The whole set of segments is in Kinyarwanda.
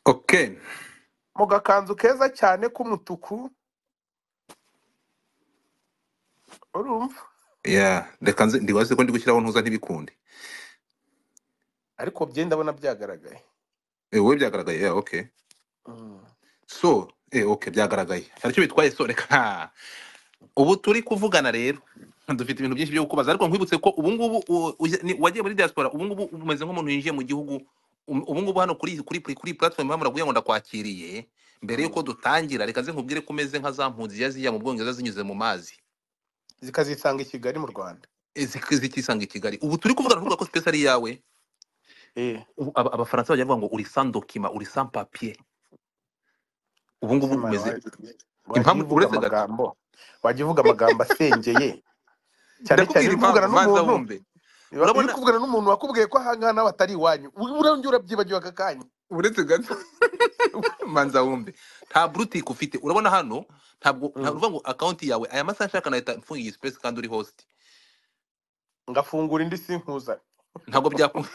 Okay. mu gakanzu keza cyane k'umutuku urumva Yeah. Reka nze ndibaze ko ndi gushyiraho ntuza ntibikunde. ariko bye ndabona byagaragaye Eh, wowe byagaragaye. Yeah, okay. Mm. So, eh, okay, byagaragaye. Hari icyo bitwaye so reka. Ubu turi kuvugana rero. Dufite ibintu byinshi byo kukubaza ariko nkwibutse ko ubu ngubu u- uje- ni- wagiye muri diaspora ubu ngubu umeze nk'umuntu winjiye mu gihugu um- ubu ngubu hano kuri kuri kuri kuri platform hano muraguye ngo ndakwakiriye mbere Mm. yuko dutangira reka nze nkubwire ko umeze nka za mpunzi yaziya mu Bwongereza zinyuze mu mazi. zikazisanga i kigali mu rwanda Eh, zik- zikisanga i Kigali. Ubu turi kuvugana ntuvuga ko space ari iyawe. Eh, ubu aba- abafaransa bajya bavuga ngo uri sans document uri sans papier ubu ngubu ese mwana umeze wa- wagiye impamvu uvuga uretse gato amagambo wagiye uvuga amagambo asengeye cyane cyane ndakubwira iyo uri kuvugana impamvu banza n'umuntu wumve iyo uri urabona kuvugana n'umuntu wakubwiye ko aha ngaha nawe atari iwanyu urongera urabyibagiwe aka kanya uretse gato manza wumve nta brutike ufite urabona hano ntabwo Mm. ntabwo uvuga ngo akawunti yawe aya masaha nshaka nahita mfunga iyi space kandi uri host ngafungura indi sinkuza ntabwo byakunda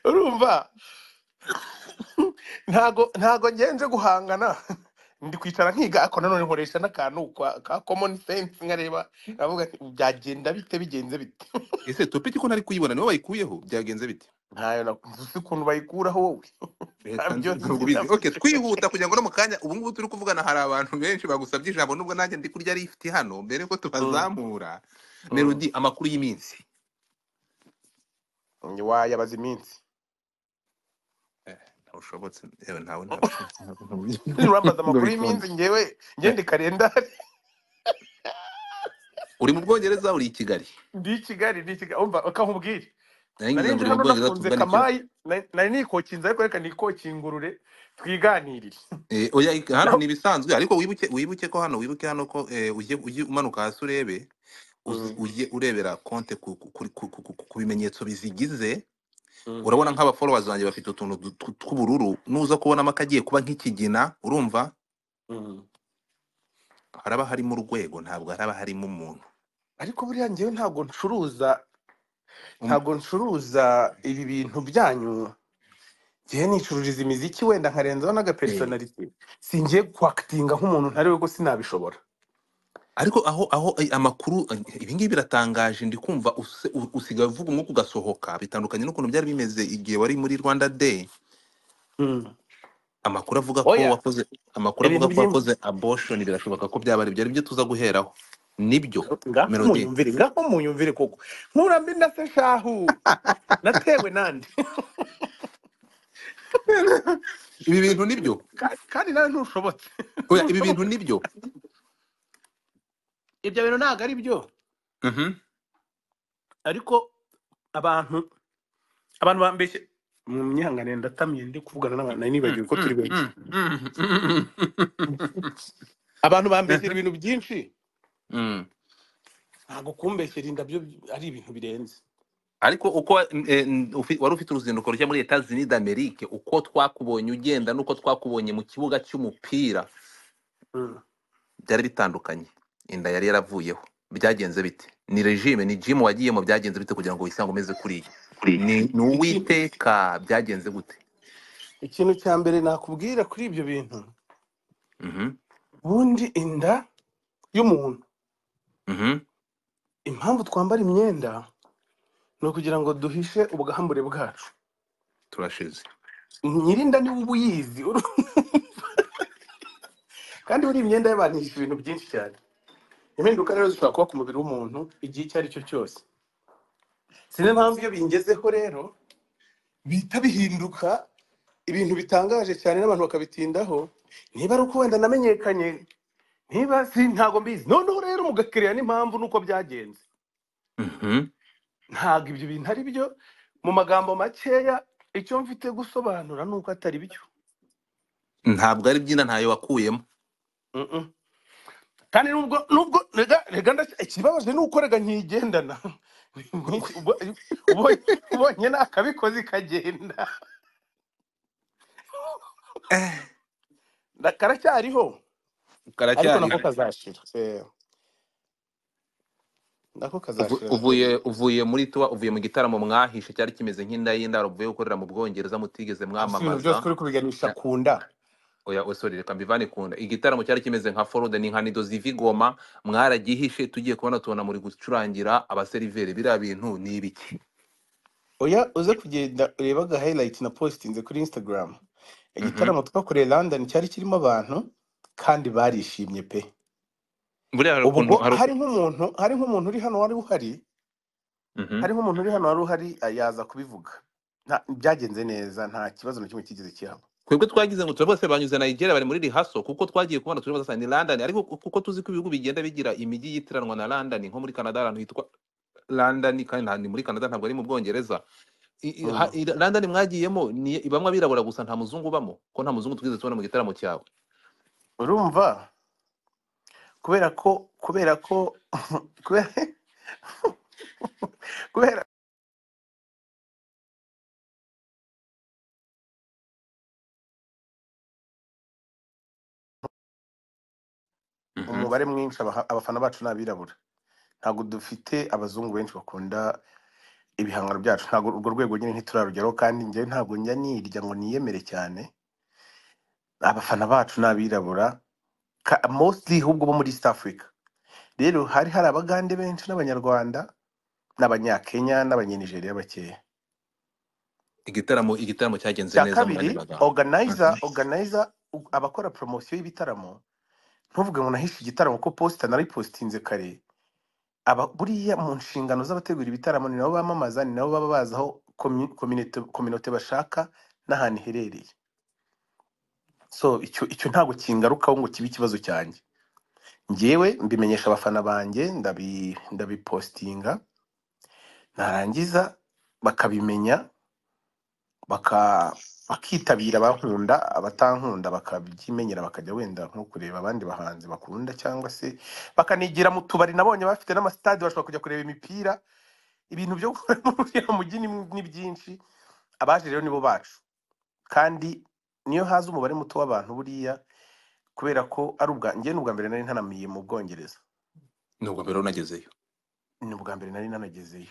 urumva ntago ntago ngenze guhangana ndi kwicara nkiga ariko nanone nkoresha n'akantu kwa- ka common sense nkareba nkavuga nti byagenda bite bigenze bite ese topiki ko ntari kuyibona niwe wayikuyeho byagenze bite ntayo nakunze uzi ukuntu bayikuraho wowe Reka ntabyo nzi- nzi ntabwo bizi nabyo okay twihuta kugira ngo no mu kanya ubu ngubu turi kuvugana hari abantu benshi bagusabye ijambo nubwo nanjye ndi kurya lifti hano mbere yuko Mm, tubazamura mm. melody amakuru y'iminsi Njye wayabaza iminsi ntabushobotse yewe ntawe ntabushobotse nurambaza ngo amakuru bikunde y'iminsi ngewe ngende kalendari uri mu bwongereza uri i kigali ndi i kigali ndi i kigali umva akankubwira nayo nari ngize ngo uri nje mu hano bwongereza nafunze tuvugane iki kamayi nari nari nikokinze ariko reka nikokingurure twiganirire Eh, oya ik- hano naho ni ibisanzwe ariko wibuke wibuke ko hano wibuke hano ko eh, ujye ujye umanuka hasi urebe uzi- Mm, ujye urebera konte ku ku- ku- ku- ku- ku- ku bimenyetso bizigize mm. urabona nk'abafollowers banjye bafite utuntu du- tw- tw'ubururu nuza kubonamo akagiye kuba nk'ikigina urumva Mm. haraba harimo urwego ntabwo haraba harimo umuntu ariko buriya ngewe ntabwo ncuruza Um- ntabwo ncuruza ibi bintu byanyu ngewe nicururiza imiziki wenda nkarenzaho eh, n'agapersonalite singiye kwakitinga nk'umuntu ntari we ko sinabishobora ariko aho aho ay- amakuru ay, ibingibi biratangaje ndi kumva use- u- usigaye uvuga umwuka ugasohoka bitandukanye n'ukuntu byari bimeze igihe wari muri rwanda day Mm. amakuru avuga ko oya wakoze amakuru avuga ibintu ko by'imbi wakoze abortion birashoboka ko byaba aribyo aribyo tuza guheraho nibyo ngaho melody umunyumvire ngaho umunyumvire koko nkura mbi na se shahu natewe nande ibi bintu nibyo Ka- kandi nawe ntushobotse oya ibi bintu ntushobotse nibyo ibyo bintu ntabwo ari byo Mhm. ariko abantu abantu bambeshye mu myihanganire ndatamiye ndi kuvugana n'abantu nari Mm, nibagiwe ko mm, turi benshi mm, mm, mm, abantu bambeshyera ibintu byinshi mm. ntabwo kumbeshyera indabyo by- ari ibintu birenze ariko uko eh, n- ufi- wari ufite uruzinduko rujya muri leta zunide amerike uko twakubonye ugenda n'uko twakubonye mu kibuga cy'umupira Mm. byari bitandukanye inda yari yaravuyeho byagenze bite ni regime ni gym wagiyemo byagenze bite kugira ngo wisange umeze kuriya ni ni Iki- uwiteka byagenze gute ikintu cya mbere nakubwira kuri ibyo bintu Mhm, ubundi inda y'umuntu mhm, impamvu twambara imyenda ni ukugira ngo duhishe ubwambure bwacu turashize nyirinda niwe uba uyizi uru- kandi buri imyenda y'abantu yishe ibintu byinshi cyane impinduka rero zishobora kuba ku mubiri w'umuntu igihe icyo ari cyo cyose si niyo mpamvu iyo bingezeho rero bihita bihinduka ibintu bitangaje cyane n'abantu bakabitindaho niba ari uko wenda namenyekanye niba si ntago mbizi noneho rero mugakiriya n'impamvu nuko byagenze Mhm, ntabwo ibyo bintu ari byo mu magambo makeya icyo mfite gusobanura ni uko atari byo ntabwo ari byina ntayo wakuyemo Mm, mm. kandi nubwo nubwo rega rega ndashya- ikibabaje ni uko rega nkigendana Nkiki- ubo- ubo- ubonye nakabikoze ikagenda Eh, Na- karacyariho ariko karacyariho nako kazashira Eh. nako Uvu- kazashira uvuye uvuye muri tuba uvuye mu gitaramo mwahishe cyari kimeze nk'inda y'indaro uvuye gukorera mu bwongereza mutigeze Ese ibintu byose mwamamaza uri kubiganisha ku nda oya oya, sorry reka mbivane kunda igitaramo cyari kimeze nka forode ni nka nido ziva igoma mwaragihishe tugiye kubona tubona muri gucurangira abaseriveri biriya bintu ni ibiki oya uze kugenda ureba aga highlight na postinze kuri instagram Mhm. igitaramo twakoreye london cyari kirimo abantu kandi barishimye pe buriya hari ubu ubwo ukuntu hari hari uku- nk'umuntu hari nk'umuntu uri hano wari uhari Mhm. hari nk'umuntu uri hano wari uhari ah, yaza kubivuga Nta- byagenze neza nta kibazo na kimwe kigeze kihaba twebwe twagize ngo tura bose banyuze Nigeria bari muri rihaso kuko twagiye kubona turi bazasanga ni London ariko ku- kuko tuzi ko ibihugu bigenda bigira imijyi yitiranwa na London nko muri Canada ahantu hitwa London kandi nta- ni muri Canada ntabwo ari mu Bwongereza I- i- ha- Mm. i- London mwagiyemo ni ibamwe abirabura gusa nta muzungu ubamo ko nta muzungu tugeze tubona mu gitaramo cyawe urumva kubera ko kubera ko kubera kubera Mhm. umubare mwinshi abaha- abafana bacu ni abirabura ntabwo dufite abazungu benshi bakunda ibihangano byacu ntabwo urwo rwego nyine ntiturarugeraho kandi njyewe ntabwo njya nirya ngo niyemere cyane abafana bacu ni abirabura ka- mostly ahubwo bo muri east africa rero hari hari abagande benshi n'abanyarwanda n'abanyakenya n'abanyanigeria bakeya igitaramo igitaramo cyagenze cya neza mu kabiri yandi magambo organizer Mhm. organizer u- abakora poromosiyo y'ibitaramo ntuvuge ngo nahishe igitaramo ko posita naripositinze kare aba buriya mu nshingano z'abategura ibitaramo ni nabo bamamaza ni nabo baba bazi aho kominote bashaka n'ahantu iherereye so icyo icyo ntabwo kingarukaho ngo kibe ikibazo cyanjye ngewe mbimenyesha abafana banjye ndabi ndabipositinga narangiza bakabimenya baka bakitabira abankunda abatankunda bakabyimenyera bakajya wenda nko kureba abandi bahanzi bakunda cyangwa se bakanigira mu tubari nabonye bafite n'amasitade bashobora kujya kureba imipira ibintu byo gukora muri uriya mujyi ni ni byinshi abaje rero nibo bacu kandi niyo haza umubare muto w'abantu buriya kubera ko ari ubwa njye ni ubwa mbere nari ntanamiye mu bwongereza nubwo mbere unagezeyo ni ubwa mbere nari nanagezeyo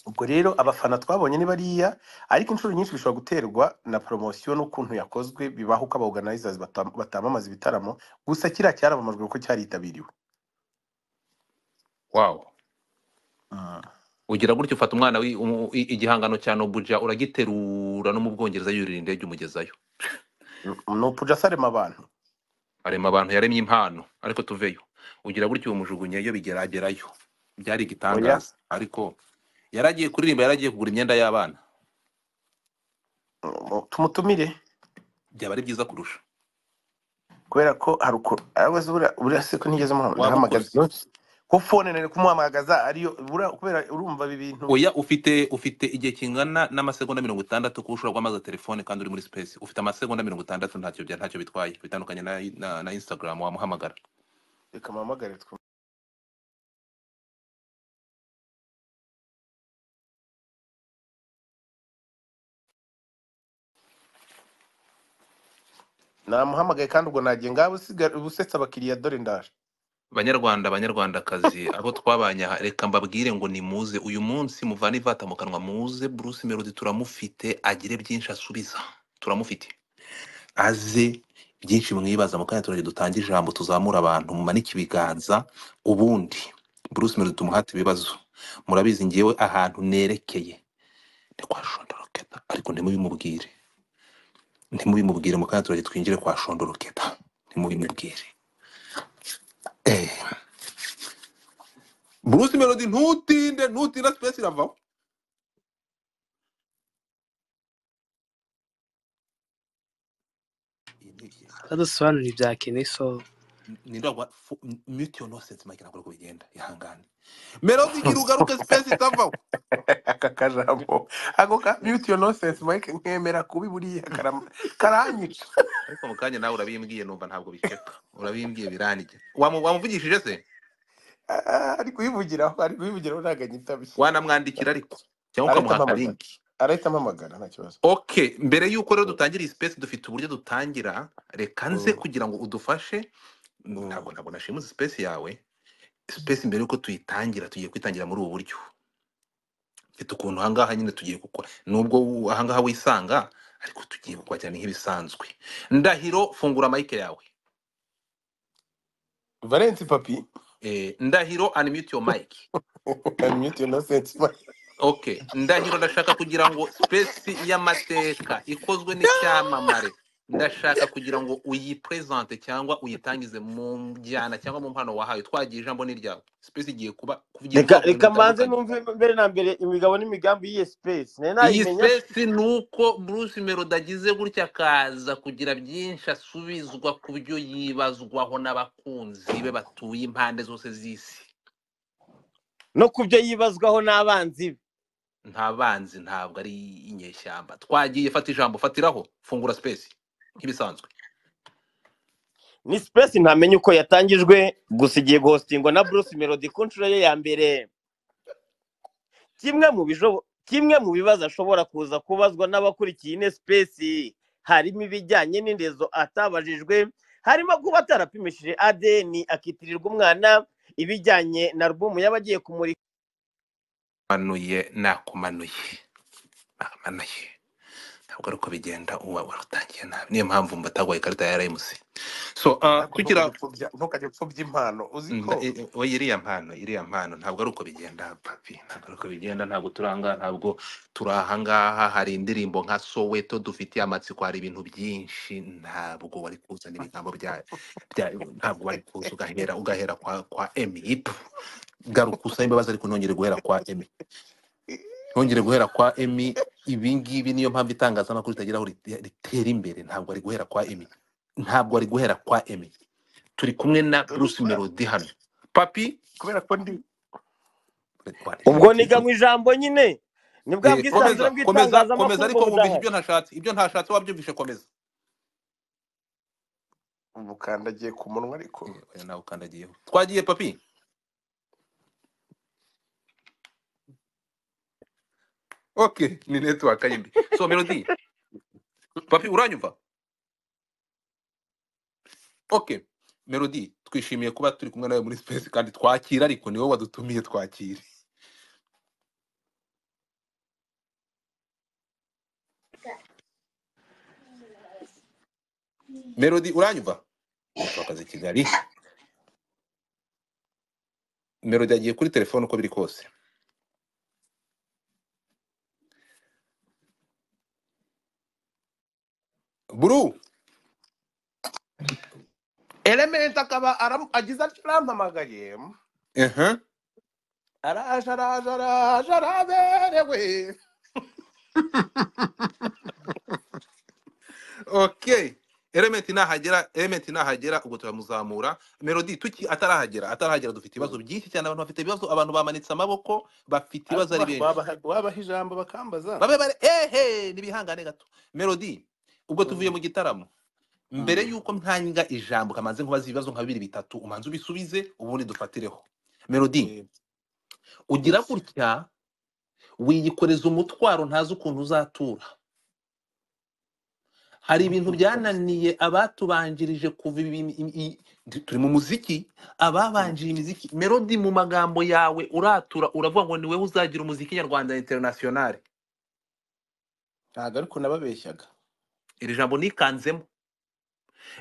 ubwo rero abafana twabonye ni bariya ariko inshuro nyinshi bishobora guterwa na poromosiyo n'ukuntu yakozwe bibaho uko abaorganizers batam- batamamaza ibitaramo gusa kiriya cyaramamajwe kuko cyaritabiriwe wow Mm. ugira gutyo ufata umwana wi- umu- i- igihangano cya Nobuja uragiterura no mu Bwongereza yurira indege umugezayo ni upujasa arema abantu arema abantu yaremye impano ariko tuveyo ugira gutyo umujugunyeyo bigeragerayo byari oya igitangaza ariko yaragiye kuririmba yaragiye kugura imyenda y'abana mm, tumutumire byaba ari byiza kurusha kubera ko hari ukuntu arabaza buriya buriya se ko ntigeze muhamagara waba ukora ndahamagaza ko fone nari kumuhamagaza ariyo buriya kubera urumva ibi bintu oya ufite ufite igihe kingana n'amasegonda mirongo itandatu kuba ushobora guhamaza telefone kandi uri muri space ufite amasegonda mirongo itandatu ntacyo bya- ntacyo bitwaye bitandukanye na, na, na instagram wamuhamagara reka muhamagare twe namuhamagaye kandi ubwo nagiye ngaho usiga- uba usetsa abakiriya dore ndaje banyarwanda banyarwandakazi abo twabanye aha, reka mbabwire ngo nimuze uyu munsi muvane ivata mu kanwa muze bruce melody turamufite agire byinshi asubiza turamufite aze byinshi mwibaza mu kanya turage dutange ijambo tuzamura abantu mumanike ibiganza ubundi bruce melody tumuhate ibibazo murabizi ngewe ahantu nerekeye ni kwa shondoroketa ariko ntimubimubwire ntimubimubwire mu kanya turage twinjire kwa shondoroketa ntimubimubwire eh. Bruce Melody ntutinde ntutinde space iravaho Iyi ni iya- adusobanurira ibya Kenny so ninde wagwa fu- m- mute your nonsense Mike ntabwo ariko bigenda ihangane Melody gira ugaruke space itavaho aka kajambo ako ka beauty your nonsense mike nkemera kubi buriya karama- karanyica ariko mu kanya nawe urabimbwiye numva ntabwo bishyuka urabimbwiye birangiye Wamu- wamuvugishije se Ah, ari kuyivugiraho ari kuyivugiraho ntabwo anyitabye wanamwandikira ariko cyangwa arahita ukamuha ampamagara akalinki arahita ampamagara nta kibazo okay mbere y'uko rero dutangira iyi space dufite uburyo dutangira reka nze Mm, kugira ngo udufashe mm. ntabwo ntabwo nashimuse space yawe space mbere yuko tuyitangira tugiye kuyitangira muri ubu buryo mfite ukuntu ahangaha nyine tugiye gukora nubwo u- ahangaha wisanga ariko tugiye gukora cyane nk'ibisanzwe ndahiro fungura mike yawe valensi papi eh, ndahiro unmute your mic amwite na sensi okay ndahiro ndashaka kugira ngo space y'amateka ikozwe n'icyamamare ndashaka kugira ngo uyipresente cyangwa uyitangize mu njyana cyangwa mu mpano wahawe twagiye ijambo ni ryawe space igiye kuba kugira reka ubwoko bw'ibintu reka mbanze bitandukanye numve mbere na mbere imigabo n'imigambi y'iyi sipesi nari iyi nayimenya sipesi ni uko bruce melody agize gutya akaza kugira byinshi asubizwa ku byo yibazwaho n'abakunzi be batuye impande zose z'isi no ku byo yibazwaho n'abanzi be nta banzi ntabwo ari inyeshyamba twagiye fata ijambo fatiraho fungura sipesi nk'ibisanzwe ni sipesi ntamenye uko yatangijwe gusa igiye guhositingwa na bruce melody ku nshuro ye ya mbere kimwe mu bijo- kimwe mu bibazo ashobora kuza kubazwa n'abakurikiye ine sipesi harimo ibijyanye n'indezo atabajijwe harimo kuba atarapimishije adeni akitirirwa umwana ibijyanye na alubumu y'abagiye kumurika manuye nakumanuye namanuye ntabwo ari uko bigenda uba warutangiye nabi niyo mpamvu mbatagwaye ikarita ya rmc so uh, ariko tugira ntukajya upfobya ntukajya upfobya impano uzi Nda- ko i- i- oya iriya mpano iriya mpano ntabwo ari uko bigenda papi ntabwo ari uko bigenda ntabwo turanga ntabwo turi ahangaha hari indirimbo nka soweto dufitiye amatsiko hari ibintu byinshi ntabwo wari kuzana ibigambo bya bya- ntabwo wari kuza ugahera ugahera kwa kwa emi ipu garuka usaba imbabazi ariko ntongere guhera kwa emi ntongere guhera kwa emi ibi ngibi niyo mpamvu itangazamakuru ritagira aho rite- ritera imbere ntabwo ari guhera kwa emi ntabwo ari guhera kwa emi turi kumwe na bruce melody hano papi kubera ko ndi ubwo niganywe ijambo nyine ni bwa Eh, bwisanzure komeza komeza komeza bw'itangazamakuru ariko ngo wumvishe budahari ibyo ntashatse ibyo ntashatse wabyumvishe komeza ubukandagiye ku munwa ariko Eh, oya nawe ukandagiyeho twagiye papi okay ni network yindi so melody papi uranyumva okay melody twishimiye kuba turi kumwe nawe muri space kandi twakira ariko ni wowe wadutumiye twakire melody uranyumva twakaze kigali melody agiye kuri telefone uko biri kose buru elementi akaba aram- agize atyo arampamagaye ehe araje araje araje araberewe okay elementi nahagera elementi nahagera ubwo turamuzamura melody tuki atarahagera atarahagera dufite ibibazo byinshi cyane abantu bafite ibibazo abantu bamanitse amaboko bafite ibibazo ari Ariko benshi wabaha wabaha ijambo bakambaza babe bare ehe nibihangane gato melody ubwo tuvuye Mm, mu gitaramo mbere mm. yuko ntanga ijambo kamanze nkubaza ibibazo nka bibiri bitatu umanze ubisubize ubundi dufatireho melody Eh, ugira yes gutya wiyikoreza umutwaro ntazi ukuntu uzatura hari ibintu byananiye abatubanjirije kuva ibi- i- i- i- turi mu muziki ababanjije imiziki melody mu magambo yawe uratura uravuga ngo ni wowe uzagira umuziki nyarwanda internationale ntabwo ariko nababeshyaga iri jambo nikanzemo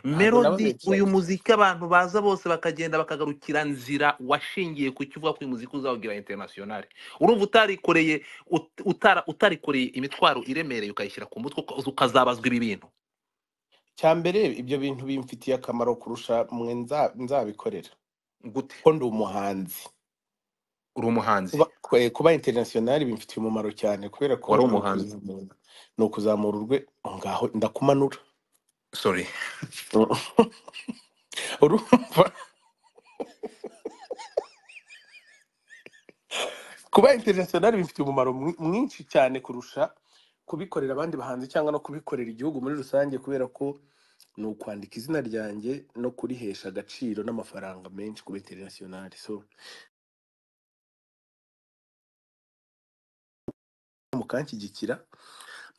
ntabwo melody uyu nababeshyaga muziki abantu baza bose bakagenda bakagarukira nzira washingiye ku cyo uvuga ko uyu muziki uzawugira internationale urumva utarikoreye ut- utara- utarikoreye imitwaro iremereye ukayishyira ku mutwe uka- ukazabazwa ibi bintu cya mbere ibyo bintu bimfitiye akamaro kurusha mwe nza- nzabikorera gute ko ndi umuhanzi uri umuhanzi kuba kwe- kuba international bimfitiye umumaro cyane kubera ko wari ni umuhanzi ukuzamura ni ukuzamura urwe ngaho ndakumanura sorry urumva kuba international bimfitiye umumaro mwi- mwinshi cyane kurusha kubikorera abandi bahanzi cyangwa no kubikorera igihugu muri rusange kubera ko ni ukwandika izina ryanjye no kurihesha agaciro n'amafaranga menshi kuba international so mukanshyigikira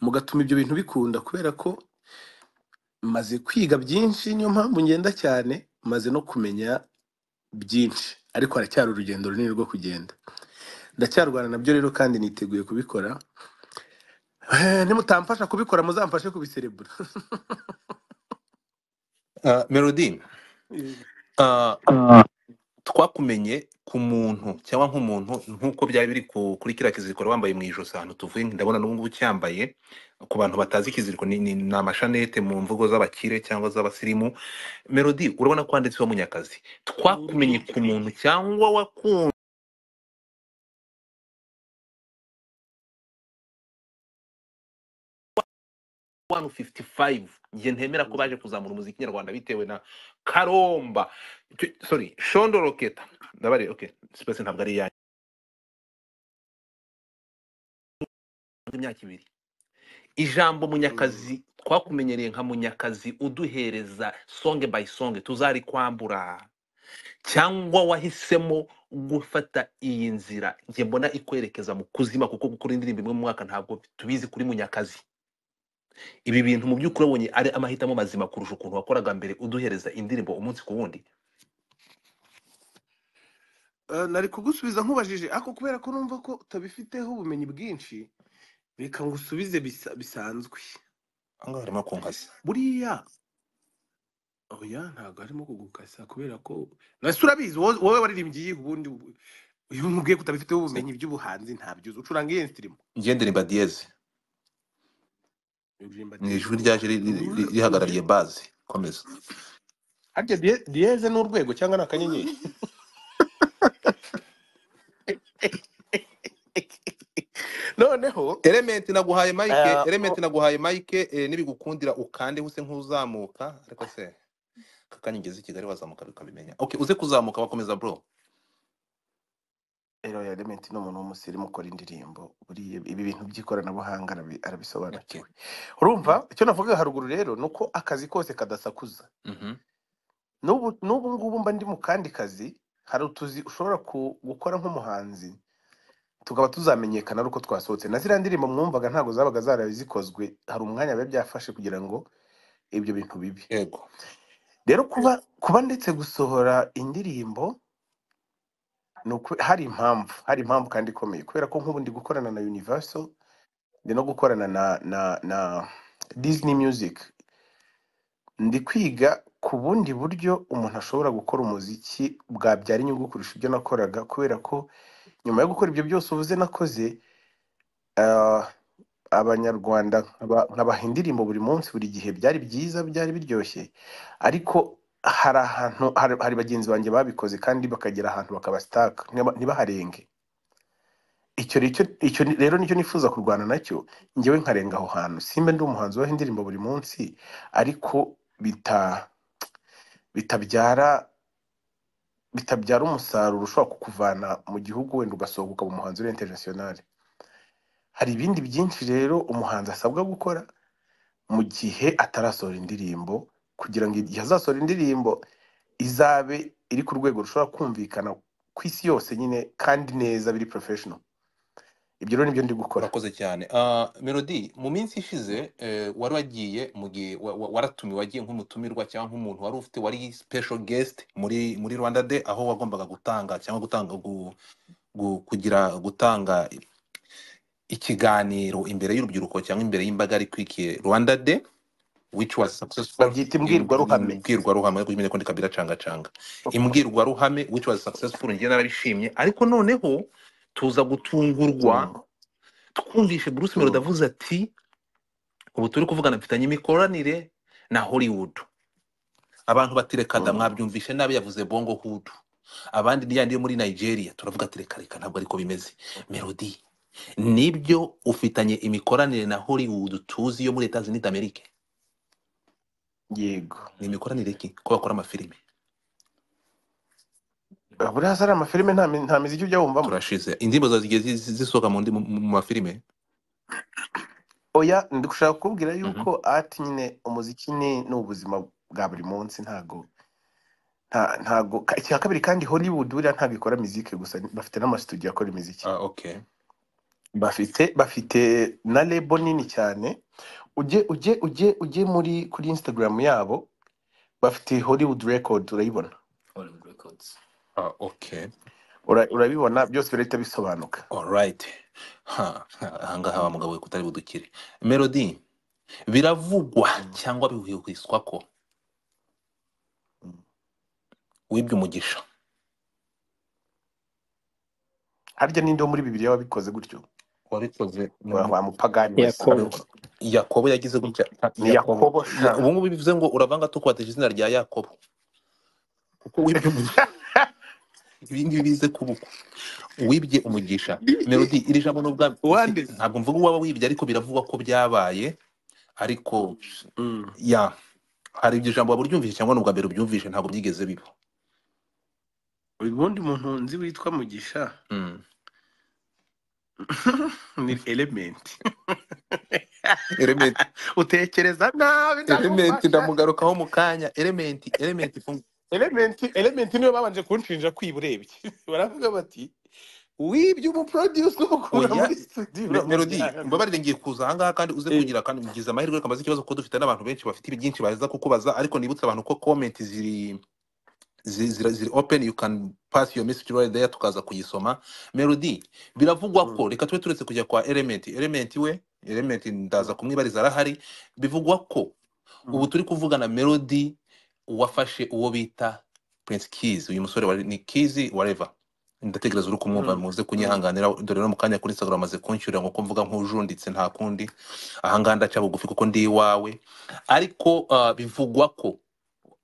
mugatuma ibyo bintu bikunda kubera ko maze kwiga byinshi niyo mpamvu ngenda cyane maze no kumenya byinshi ariko haracyari urugendo runini rwo kugenda ndacyarwana nabyo rero kandi niteguye kubikora Eh, nimutamfasha kubikora muzamfashe kubiserebura Ah, melody ah, twakumenye ku muntu cyangwa nk'umuntu nk'uko byari biri ku- kuri kiriya kiziriko wari wambaye mu ijosi ahantu tuvuye ndabona n'ubu ngubu ucyambaye ku bantu batazi ikiziriko ni, ni, ni amashanete mu mvugo z'abakire cyangwa z'abasirimu melody urabona ko wanditseho munyakazi twakumenye ku muntu cyangwa wakunze one fifty five njye ntemera ko baje kuzamura umuziki nyarwanda bitewe na karomba Icyo- sorry shondo roketa ndabare okay space ntabwo ari iyanyu imyaka ibiri ijambo munyakazi twakumenyereye nka munyakazi uduhereza songe by songe tuzarikwambura cyangwa wahisemo gufata iyi nzira njye mbona ikwerekeza mu kuzima kuko gukora indirimbo imwe mu mwaka ntabwo tubizi kuri munyakazi ibi bintu mu by'ukuri wabonye ari amahitamo mazima kurusha ukuntu wakoraga mbere uduhereza indirimbo umunsi ku wundi Eh, nari kugusubiza nkubajije ariko kubera ko numva ko utabifiteho ubumenyi bwinshi reka ngusubize bisa- bisanzwe ahangaha harimo kunkasi buriya oya ntabwo arimo kugukasa kubera ko nasi urabizi wowe wowe waririmbye iyihe ubundi ubu- iyo umubwiye ko utabifiteho ubumenyi by'ubuhanzi ntabyo uzi ucuranga iyihe ndirimbo njye ndirimba diyeze uririmba ni dieze ijwi ryaje ri- ri- ri- ri- rihagarariye bazi komeza harya Die- dieze ni urwego cyangwa ni akanyenyeri noneho elementi naguhaye mike Eh, elementi naguhaye mike eh, nibigukundira ukande use nk'uzamuka ariko se kakanyigeze i kigali wazamuka ukabimenya okay uze kuzamuka wakomeza bro rero element ni umuntu w'umusirimu ukora indirimbo buriya ibi bintu by'ikoranabuhanga arabi- okay arabisobanukiwe urumva icyo navuga haruguru rero ni uko akazi kose kadasakuza mhm n'ubu n'ubu ngubu mba ndi mu kandi kazi hari utuzi ushobora ku- gukora nk'umuhanzi tukaba tuzamenyekana ari uko twasohotse na ziriya ndirimbo mwumvaga ntabwo zabaga zaraye zikozwe hari umwanya biba byafashe kugira ngo ibyo bintu bibe yego rero kuba kuba ndetse gusohora indirimbo ni uku hari impamvu hari impamvu kandi ikomeye kubera ko nk'ubu ndi gukorana na universal ndi no gukorana na na na disney music ndi kwiga ku bundi buryo umuntu ashobora gukora umuziki bwabyara inyungu kurusha ibyo nakoraga kubera ko nyuma yo gukora ibyo byose uvuze nakoze ah, abanyarwanda nkaba- nkabaha indirimbo buri munsi buri gihe byari byiza byari biryoshye ariko hari ahantu hari hari bagenzi banjye babikoze kandi bakagera ahantu bakabasitaka ntiba- ntibaharenge icyo nicyo icyo ni- rero nicyo nifuza kurwana nacyo njyewe nkarenga aho hantu simba ndi umuhanzi waho indirimbo buri munsi ariko bita bitabyara bitabyara umusaruro ushobora kukuvana mu gihugu wenda ugasohoka ukaba umuhanzi uri interinasiyonari hari ibindi byinshi rero umuhanzi asabwa gukora mu gihe atarasohora indirimbo kugira ngo igihe azasohora indirimbo izabe iri ku rwego rushobora kumvikana ku isi yose nyine kandi neza biri porofeshono ibyo rero nibyo ndi gukora urakoze cyane Ah, melody mu minsi ishize eh, wari wagiye mu gihe wa- wa- waratumiwe wagiye nk'umutumirwa cyangwa nk'umuntu wari ufite wari special guest muri muri rwanda day aho wagombaga gutanga cyangwa gutanga gu- gu- kugira gutanga ikiganiro imbere y'urubyiruko cyangwa imbere y'imbaga yari ikwikiye rwanda day which was successful babyita in imbwirwaruhame imbwirwaruhame ariko nyine ko ndi kabira cangacanga imbwirwaruhame which was successful njye narabishimye ariko noneho tuza gutungurwa Mm, twumvishe Bruce Melody mm, avuze ati ubu turi kuvugana mfitanye imikoranire na Hollywood abantu bati reka da mm. mwabyumvishe nabi yavuze bongo hood abandi ni yandi yo muri Nigeria turavuga ati reka reka ntabwo ariko bimeze Melody nibyo ufitanye imikoranire na Hollywood tuzi yo muri Leta Zunze Amerika yego ni imikoranire ki ko bakora amafilime buriya hasi hari amafilime nta mi- nta miziki ujya wumvamo turashize indirimbo zawe zigiye zi- zi- zisohoka mu ndi- mu- mu mafilime oya ndi gushaka kukubwira Mhm. yuko ati nyine umuziki ni ni ubuzima bwa buri munsi ntago nta- ntago ka- icya kabiri kandi hollywood buriya ntabwo ikora miziki gusa bafite n'amasitudiyo akora imiziki ah okay bafite bafite na lebo nini cyane ujye ujye ujye ujye muri kuri instagram yabo bafite hollywood record urayibona Ah, okay. Ura- urabibona byose birahita bisobanuka Alright. Ha, ha, ahangaha wa mugabo we kutari budukire. Melody, biravugwa cyangwa bihwihwiswa ko Mm. wibye umugisha. harya ninde wo muri bibiliya wabikoze gutyo Wabikoze ni wa umu- wa mupagani Yakobo. wese. Yakobo yagize gutya. Ah, ni yakobo Ya- Ubu ngubu bivuze ngo uravanga tukwateje izina rya Yakobo. Kuko wibye umugisha. Ibi ngibi bize kubuko. Wibye umugisha. Melody, iri jambo n'ubwami. Wande. Ntabwo mvuga uwaba wibye ariko biravugwa ko byabaye. Ariko Mm. ya hari iryo jambo waba uryumvise cyangwa ni ubwa mbere ubyumvise ntabwo byigeze biba uyu wundi muntu nzi witwa mugisha Mm. ni elementi element utekereza nabi element ndamufasha. ndamugarukaho mu kanya element element ifungu- elementi elementi niyo babanje kunshinja kwiburebye baravuga bati wibye umuproduce umukura Oya. muri studio Me- melody uramujyana." mbabarire ngiye kuza ahangaha kandi uze Eh. kugira kandi ugize amahirwe reka mbaze ikibazo kuko dufite n'abantu benshi bafite ibi byinshi baza kukubaza ariko nibutse abantu ko comment ziri zi- zira- ziri open you can pass your message right there tukaza kuyisoma melody biravugwa ko reka tube turetse kujya kwa element element we element ndaza kumwibariza arahari bivugwa ko Mm. ubu turi kuvugana melody wafashe uwo bita prince keys uyu musore wari- ni keys whatever ndatekereza uri kumwumva Mm. muze kunyihanganira dore no mu kanya kuri instagram amaze kunshyurira ngo ko mvuga nk'ujunditse nta kundi ahangaha ndaca bugufi kuko ndi iwawe ariko ah, bivugwa ko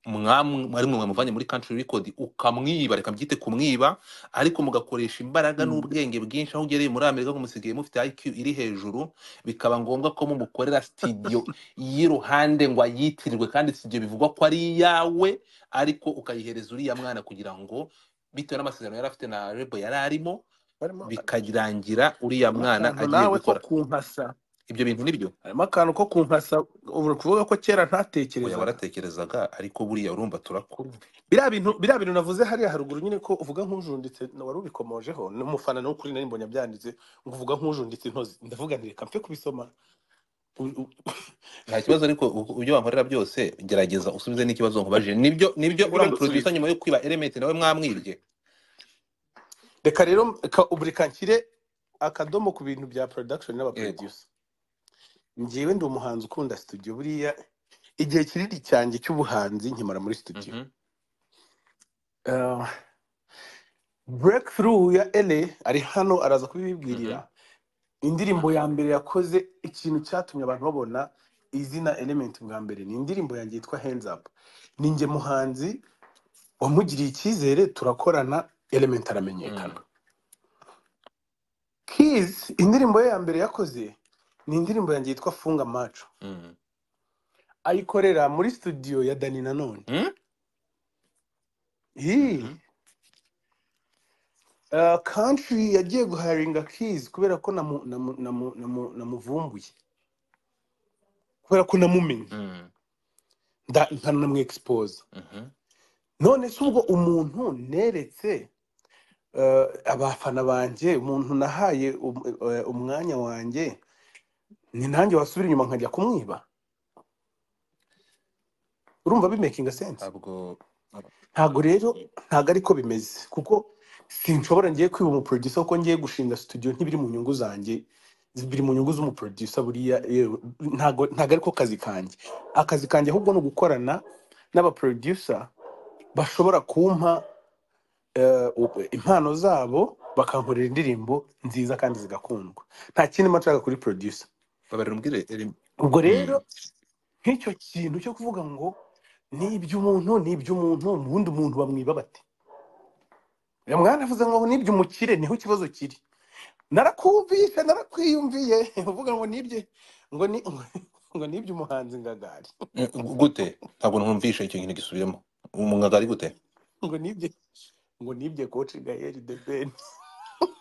mwamwe ari mwe muvanye muri country record ukamwiba reka mbyite kumwiba ariko mugakoresha imbaraga Mm. n'ubwenge bwinshi aho ugereye muri amerika ngo musigaye mufite iq iri hejuru bikaba ngombwa ko mumukorera studio y'iruhande ngo ayitirirwe kandi studio bivugwa ko ari iyawe ariko ukayihereza uriya mwana kugira ngo bitewe n'amasezerano yari afite na rebo yari arimo harimo bikarangira uriya harimo mwana akantu agiye nawe ko gukora kumpasa ibyo bintu nibyo harimo akantu ko kumpasa ubu uri kuvuga ko kera oya ntatekerezaga waratekerezaga ariko buriya urumva turakura biriya bintu biriya bintu navuze hariya haruguru nyine ko uvuga nk'ujunditse na wari ubikomojeho n'umufana nawe kuri nari mbonye abyanditse ngo uvuga nk'ujunditse intozi ndavuga nti reka mfe kubisoma U- u- nta kibazo ariko u- ibyo bankorera byose gerageza usubize n'ikibazo nkubajije nibyo nibyo Nibyo uriya ndasubiza. muproducer nyuma yo kwiba element nawe mwamwibye reka rero ka- ubu reka nshyire akadomo ku bintu bya production n'abaproducer njyewe ndi umuhanzi ukunda studio buriya igihe kinini cyanjye cy'ubuhanzi nkimara muri studio Mhm. Uh, breakthrough ya ele ari hano araza kubibibwirira indirimbo ya mbere yakoze ikintu cyatumye abantu babona izina element bwa mbere ni indirimbo yanjye yitwa hands up ni njye muhanzi wamugiriye icyizere turakorana element aramenyekana Keys indirimbo ye ya mbere yakoze ni indirimbo yanjye yitwa funga maco Mhm. ayikorera muri studio ya dani nanone Mhm. Hii. Uh, country yagiye guharinga keys kubera ko namu- namu- namu- namu- namuvumbuye kubera ko namumenye Mhm. nda- nkanamwe expose Mhm. none se ubwo umuntu neretse uh, abafana banjye umuntu nahaye um, uh, umwanya wanjye ni nanjye wasubira inyuma nkajya kumwiba urumva bimakinga sense ntabwo ntago rero ntago ariko bimeze kuko sinshobora ngiye kwiba umuproducer kuko ngiye gushinga studio ntibiri mu nyungu zanjye biri mu nyungu z'umuproducer buriya yewe, ntago ntago ariko kazi kanjye akazi kanjye ahubwo ni ugukorana n'abaproducer bashobora kumpa eh, u- impano zabo bakankorera indirimbo nziza kandi zigakundwa nta kindi mba nshaka kuri producer babarira umbwire Elim- ubwo rero Mm. nk'icyo kintu cyo kuvuga ngo ni iby'umuntu ni iby'umuntu ubundi umuntu bamwiba bate Uyu mwana avuze ngo nibyo umukire niho ikibazo kiri narakumvishe narakwiyumviye uvuga ngo nibye ngo ni ngo nibyo umuhanzi ngagari Eh, gu- gute ntabwo numvishe icyo kintu gisubiramo umwagari gute ngo nibye ngo nibye koci gaheri de ben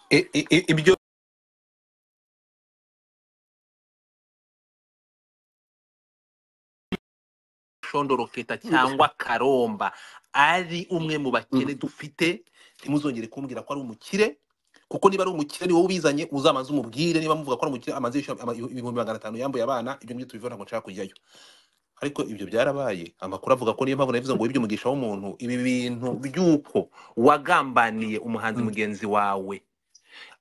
I- i- i- ibyo shondoro keta cyangwa karomba ari umwe mu bakene dufite ntimuzongere kumbwira ko ari umukire kuko niba ari umukire ni wowe ubizanye uzamanze umubwire niba muvuga ko ari umukire amaze yishyura ama- ibihumbi magana atanu yambuye abana ibyo ngibyo tubivuga ntabwo nshaka kujyayo ariko ibyo byarabaye amakuru avuga ko niyo mpamvu navuze ngo wibye umugisha w'umuntu ibi bintu by'uko wagambaniye umuhanzi Mm. mugenzi wawe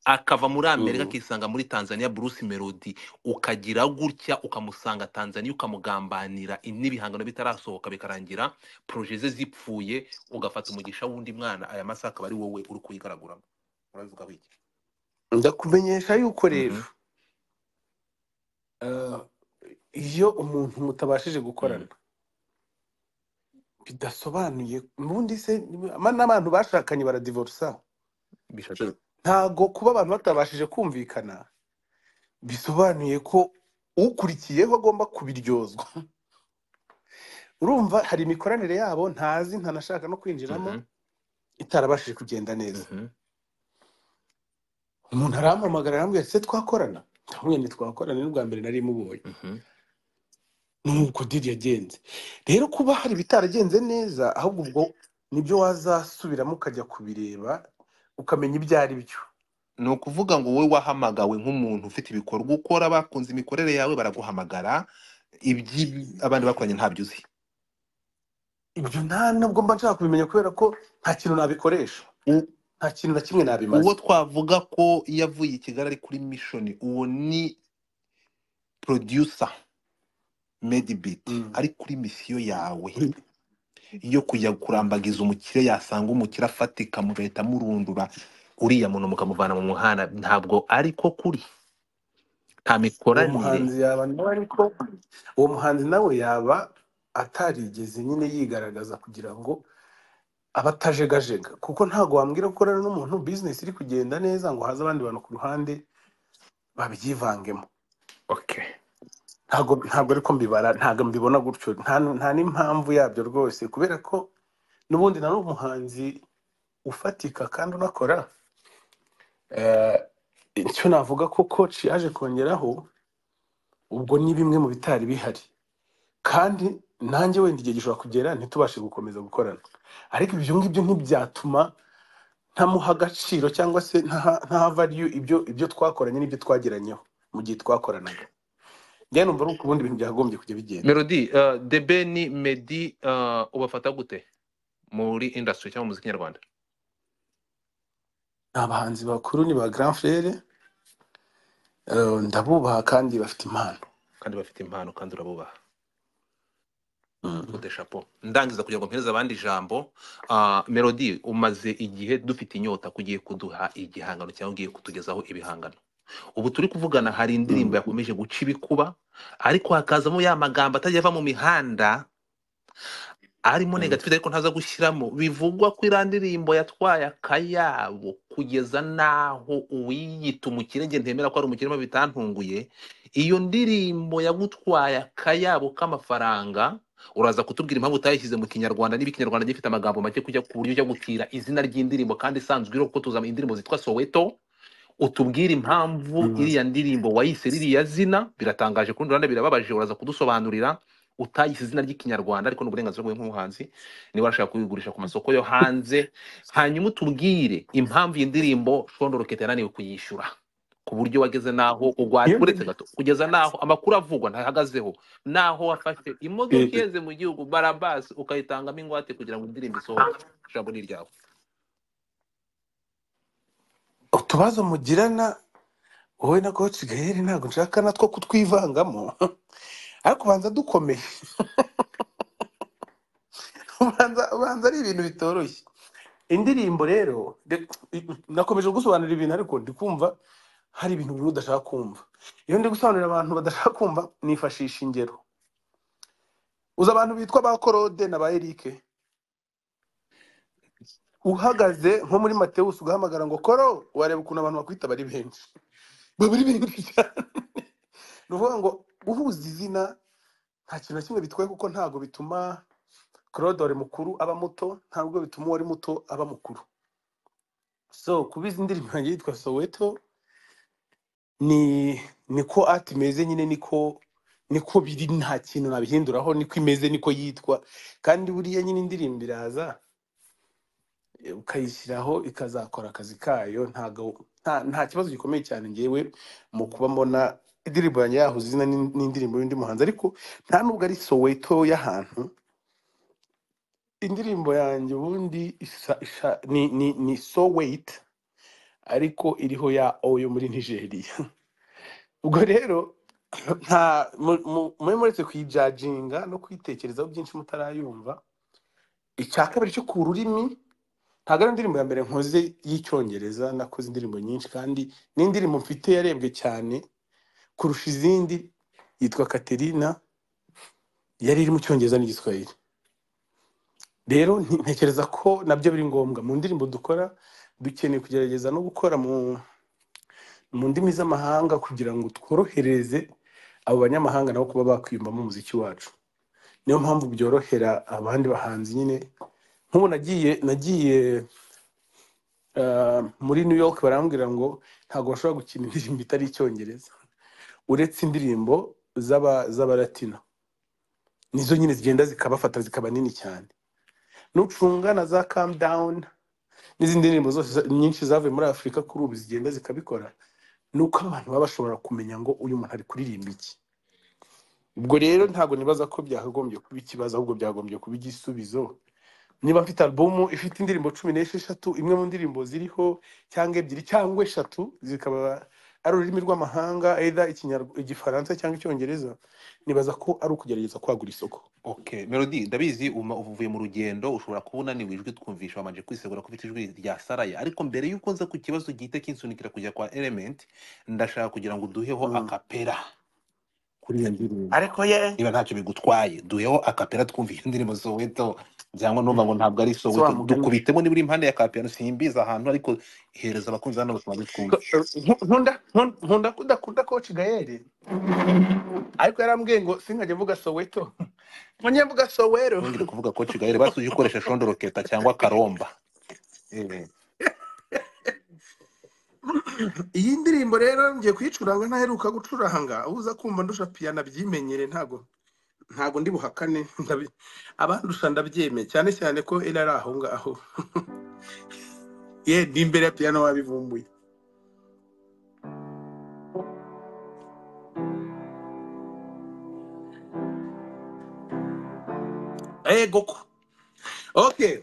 akava muri amerika Mm. akisanga muri tanzania bruce melody ukagira gutya ukamusanga tanzania ukamugambanira n'ibihangano bitarasohoka bikarangira proje ze zipfuye ugafata umugisha w'undi mwana aya masaha akaba ari wowe uri kuyigaraguramo urabivugaho iki ndakumenyesha yuko rero eh, iyo umuntu mutabashije gukorana bidasobanuye ubundi se ama- n'abantu bashakanye baradivorusa bishatse ntago kuba abantu batabashije kumvikana bisobanuye ko ukurikiyeho agomba kubiryozwa urumva hari imikoranire yabo ntazi ntanashaka no kwinjiramo Mhm, itarabashije kugenda neza mhm. umuntu arampamagara arambwira se twakorana ndamubwira nti twakorana n'ubwa mbere nari mubonye Mhm. nuko diri yagenze rero kuba hari ibitaragenze neza ahubwo ubwo nibyo wazasubiramo ukajya kubireba ukamenya ibyo ari byo ni ukuvuga ngo wowe wahamagawe nk'umuntu ufite ibikorwa ukora bakunze imikorere yawe baraguhamagara iby'abandi bakoranye ntabyo uzi ibyo nta nubwo mba nshaka kubimenya kubera ko nta kintu nabikoresha U- nta kintu na kimwe nabimaze uwo twavuga ko iyo avuye i kigali ari kuri mishoni uwo ni producer medibit Mm. ari kuri misiyo yawe yo kujya kurambagiza umukire yasanga umukire afatika mugahita murundura uriya muntu mukamuvana mu muhanda ntabwo ariko kuri nta uwo mikoranire muhanzi yaba nawe ariko uwo muhanzi nawe yaba atarigeze nyine yigaragaza kugira ngo aba atajegajega kuko ntabwo wambwira ko ukorana n'umuntu bizinesi iri kugenda neza ngo haze abandi bantu ku ruhande babyivangemo Okay. ntabwo ntabwo ariko mbibara ntabwo mbibona gutyo nta nta n'impamvu yabyo rwose kubera ko n'ubundi na n'uwo muhanzi ufatika kandi unakora Eh, icyo navuga ko coach yaje kongeraho ubwo ni bimwe mu bitari bihari kandi nanjye wenda igihe gishobora kugera ntitubashe gukomeza gukorana ariko ibyo ngibyo ntibyatuma ntamuha agaciro cyangwa se ntaha ntaha value ibyo ibyo twakoranye n'ibyo twageranyeho mu gihe twakoranaga njyewe numva ari uko ubundi ibintu byakagombye kujya bigenda Melody, uh, Debe ni Medi uh, ubafata gute muri industry cyangwa muziki nyarwanda? ni abahanzi bakuru ni ba grand frere eh, ndabubaha kandi bafite impano kandi bafite impano kandi urabubaha Mm. gute chapeau. Ndangiza kugira ngo mpereze abandi ijambo, uh, Melody umaze igihe dufite inyota kugiye kuduha igihangano cyangwa ugiye kutugezaho ibihangano. Ubu turi kuvugana hari indirimbo Mm. yakomeje guca ibikuba ariko hakazamo ya magambo atajya ava mu mihanda arimo Mm. negative ariko ntaza gushyiramo bivugwa ko iriya ndirimbo yatwaye akayabo kugeza n'aho uwiyita umukire njye ntemera ko ari umukire mo bitantunguye iyo ndirimbo yagutwaye akayabo k'amafaranga uraza kutubwira impamvu utayishyize mu kinyarwanda niba ikinyarwanda gifite amagambo make kujya ku buryo ujya gutira izina ry'indirimbo kandi isanzwe iriho kuko tuzi indirimbo zitwa soweto utubwire impamvu Mm. iriya ndirimbo wayise ririya zina biratangaje ku rundi ruhande birababaje uraza kudusobanurira utayise izina ry'ikinyarwanda ariko ni uburenganzira bwawe nk'umuhanzi niba urashaka kuyigurisha ku masoko yo hanze hanyuma utubwire impamvu iyi ndirimbo shondoroketa yananiwe kuyishyura ku buryo wageze n'aho ugwate Iyo uretse gato kugeza n'aho amakuru avugwa ntahagazeho n'aho wafashe imodoka Eh, iheze mu gihugu barabasi ukayitangamo ingwate kugira ngo indirimbo isohoke ijambo ni iryawe utubazo mugirana wowe na coach gael ntabwo nshaka natwo kutwivangamo ariko ubanza dukomeye ubanza ubanza ari ibintu bitoroshye indirimbo rero de- nakomeje gusobanurira ibintu ariko ndi kumva hari ibintu bimwe udashaka kumva iyo ndi gusobanurira abantu badashaka kumva nifashisha ingero uzi abantu bitwa ba korode na ba erike uhagaze nko muri matewusi ugahamagara ngo koro wareba ukuntu abantu bakwita bari benshi baba ari benshi cyane ni ukuvuga ngo uhuza izina nta kintu na kimwe bitwaye kuko ntabwo bituma claude wari mukuru aba muto ntabwo bituma uwari muto aba mukuru so kuba izi ndirimbo yanjye yitwa soweto ni niko ati imeze nyine niko niko biri nta kintu nabihinduraho niko imeze niko yitwa kandi buriya nyine indirimbo iraza eh, ukayishyiraho ikazakora akazi kayo ntago nta nta kibazo gikomeye cyane ngewe mu kuba mbona indirimbo yanjye yahuza izina n'in- n'indirimbo y'undi muhanzi ariko nta nubwo ari soweto y'ahantu indirimbo yanjye ubundi isa, isa, ni, ni, ni soweti ariko iriho ya o yo muri nigeria ubwo rero nta mu- mu- mube muretse kuyijajinga no kuyitekerezaho byinshi mutarayumva icya kabiri cyo ku rurimi ntabwo ari indirimbo ya mbere nkoze y'icyongereza nakoze indirimbo nyinshi kandi n'indirimbo mfite yarebwe cyane kurusha izindi yitwa Katerina yari iri mu cyongereza n'igiswahili rero nti- ntekereza ko nabyo biri ngombwa mu ndirimbo dukora dukeneye kugerageza no gukora mu mu ndimi z'amahanga kugira ngo tworohereze abo banyamahanga nabo kuba bakwiyumvamo umuziki wacu niyo mpamvu byorohera abandi bahanzi nyine nk'ubu nagiye nagiye ah, muri new york barambwira ngo ntabwo bashobora gukina indirimbo itari icyongereza uretse indirimbo z'aba z'abaratina nizo nyine zigenda zikabafata zikaba nini cyane nucunga na za calm down n'izindi ndirimbo zose za- nyinshi zavuye muri afurika kuri ubu zigenda zikabikora ni uko abantu baba bashobora kumenya ngo uyu muntu ari kuririmba iki ubwo rero ntabwo nibaza ko byakagombye kuba ikibazo ahubwo byagombye kuba igisubizo niba mfite alubumu ifite indirimbo cumi n'esheshatu imwe mu ndirimbo ziriho cyangwa ebyiri cyangwa eshatu zikaba ari ururimi rw'amahanga either Ikinyarw- igifaransa cyangwa icyongereza nibaza ko ari ukugerageza kwagura isoko Okay, Melody, ndabizi uma- uvuye mu rugendo ushobora kuba unaniwe ijwi twumvisha wamanje kwisegura ko ufite ijwi rya Saraya ariko mbere y'uko nza ku kibazo gihita kinsunikira kujya kwa Element ndashaka kugira ngo duheho Mm. akapera kuri iyo ndirimbo ariko ye niba ntacyo bigutwaye duheho akapera twumvisha indirimbo Soweto byangwa numva ngo ntabwo ari si wa Soweto mugani dukubitemo niburi impande ya kapera simbiza ahantu ariko ihereza abakunzi hano bose bagitwumve Ko- nku- nkunda nkun- nkunda ko udakunda coach gayeri ariko yarambwiye ngo sinkajya mvuga soweto nkajya mvuga sowero wongere kuvuga ko Kigali basuje ukoresha shondo roketa cyangwa karomba eh iyi ndirimbo rero ngiye kuyicuranga ntaheruka gucuranga uza kumva ndusha piyano abyimenyere ntago ntago ndi buhakane ndabi- abandusha ndabyemeye cyane cyane ko iri ari aho ngaho ye ndi imbere ya piyano wabivumbuye ego ko okay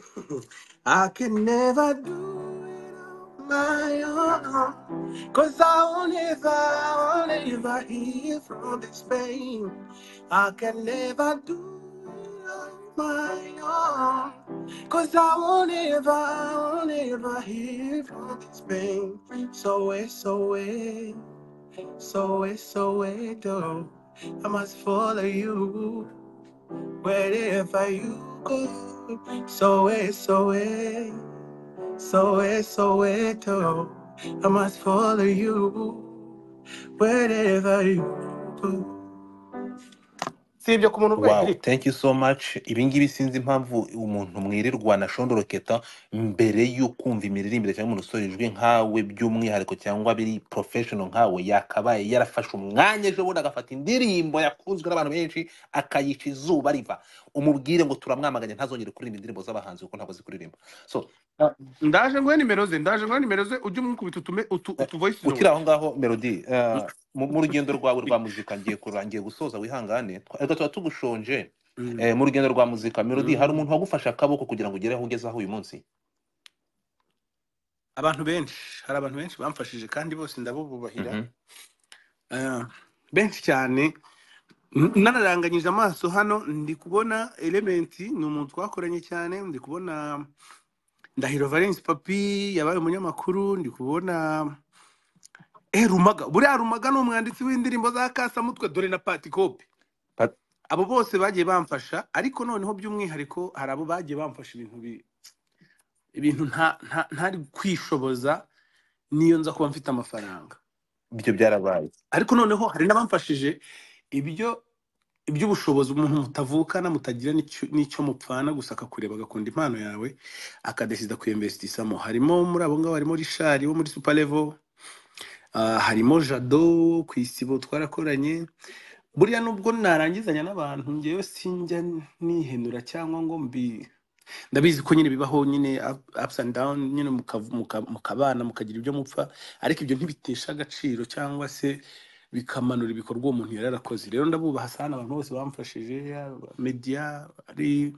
I can never do it on my own. Cause I won't ever, I won't ever heal from this pain. I can never do it on my own. Cause I won't ever, I won't ever heal from this pain. So it's so it, so it's so it, oh. I must follow you wherever you go. So it's so it. So it's so it oh, I must follow you wherever you go. Si ibyo ku muntu urwaye wow grippe. thank you so much ibingibi sinzi impamvu umuntu mwirirwa na shondo roketa mbere y'ukumva imiririmbire cyangwa umuntu usora ijwi nkawe by'umwihariko cyangwa biri professional nkawe yakabaye yarafashe umwanya ejo bundi agafata indirimbo yakunzwe n'abantu benshi akayica izuba riva umubwire ngo turamwamaganye ntazongere kuririmba indirimbo z'abahanzi kuko ntabwo azikuririmba so Ah, Ndaje nguhe nimero ze, ndaje nguhe nimero ze ujye umukubita utume utu, utu voice ukiri note. aho ngaho melody eh, mu mu rugendo rwawe rwa muzika ngiye kurangiye gusoza wihangane twa- ariko tuba tugushonje Mm, eh, mu rugendo rwa muzika melody hari mm. umuntu wagufashe akaboko kugira ngo ugere aho ugeze aho uyu munsi Abantu benshi, hari abantu benshi bamfashije kandi bose ndabububahira. Mhm. Ah, benshi cyane N- nararanganyije amaso hano ndi kubona Element ni umuntu twakoranye cyane ndi kubona Ndahiro Valens Papi yabaye umunyamakuru ndi kubona Eh, Rumaga buriya Rumaga ni umwanditsi w'indirimbo za Kasamutwe dore na Patikopi Pat- abo bose bagiye bamfasha ariko noneho by'umwihariko hari abo bagiye bamfasha ibintu bi- ibintu nta nta- ntari kwishoboza niyo nza kuba mfite amafaranga ibyo byarabaye ariko noneho hari n'abamfashije ibyo iby'ubushobozi umuntu mutavukana mutagira n'icyo n'icyo mupfana gusa akakureba agakunda impano yawe akadesida kuyemvesitisamo harimo muri abo ngabo harimo rishari wo muri super level ah, harimo jado ku isibo twarakoranye buriya nubwo narangizanya n'abantu ngewe sinjya nihenura cyangwa ngo mbi ndabizi ko nyine bibaho nyine up- ups and down nyine mukav- muka- mukabana mukagira ibyo mupfa ariko ibyo ntibitesha agaciro cyangwa se bikamanura ibikorwa uwo muntu yari yarakoze rero ndabubaha sana abantu bose bamfashije yaba media ari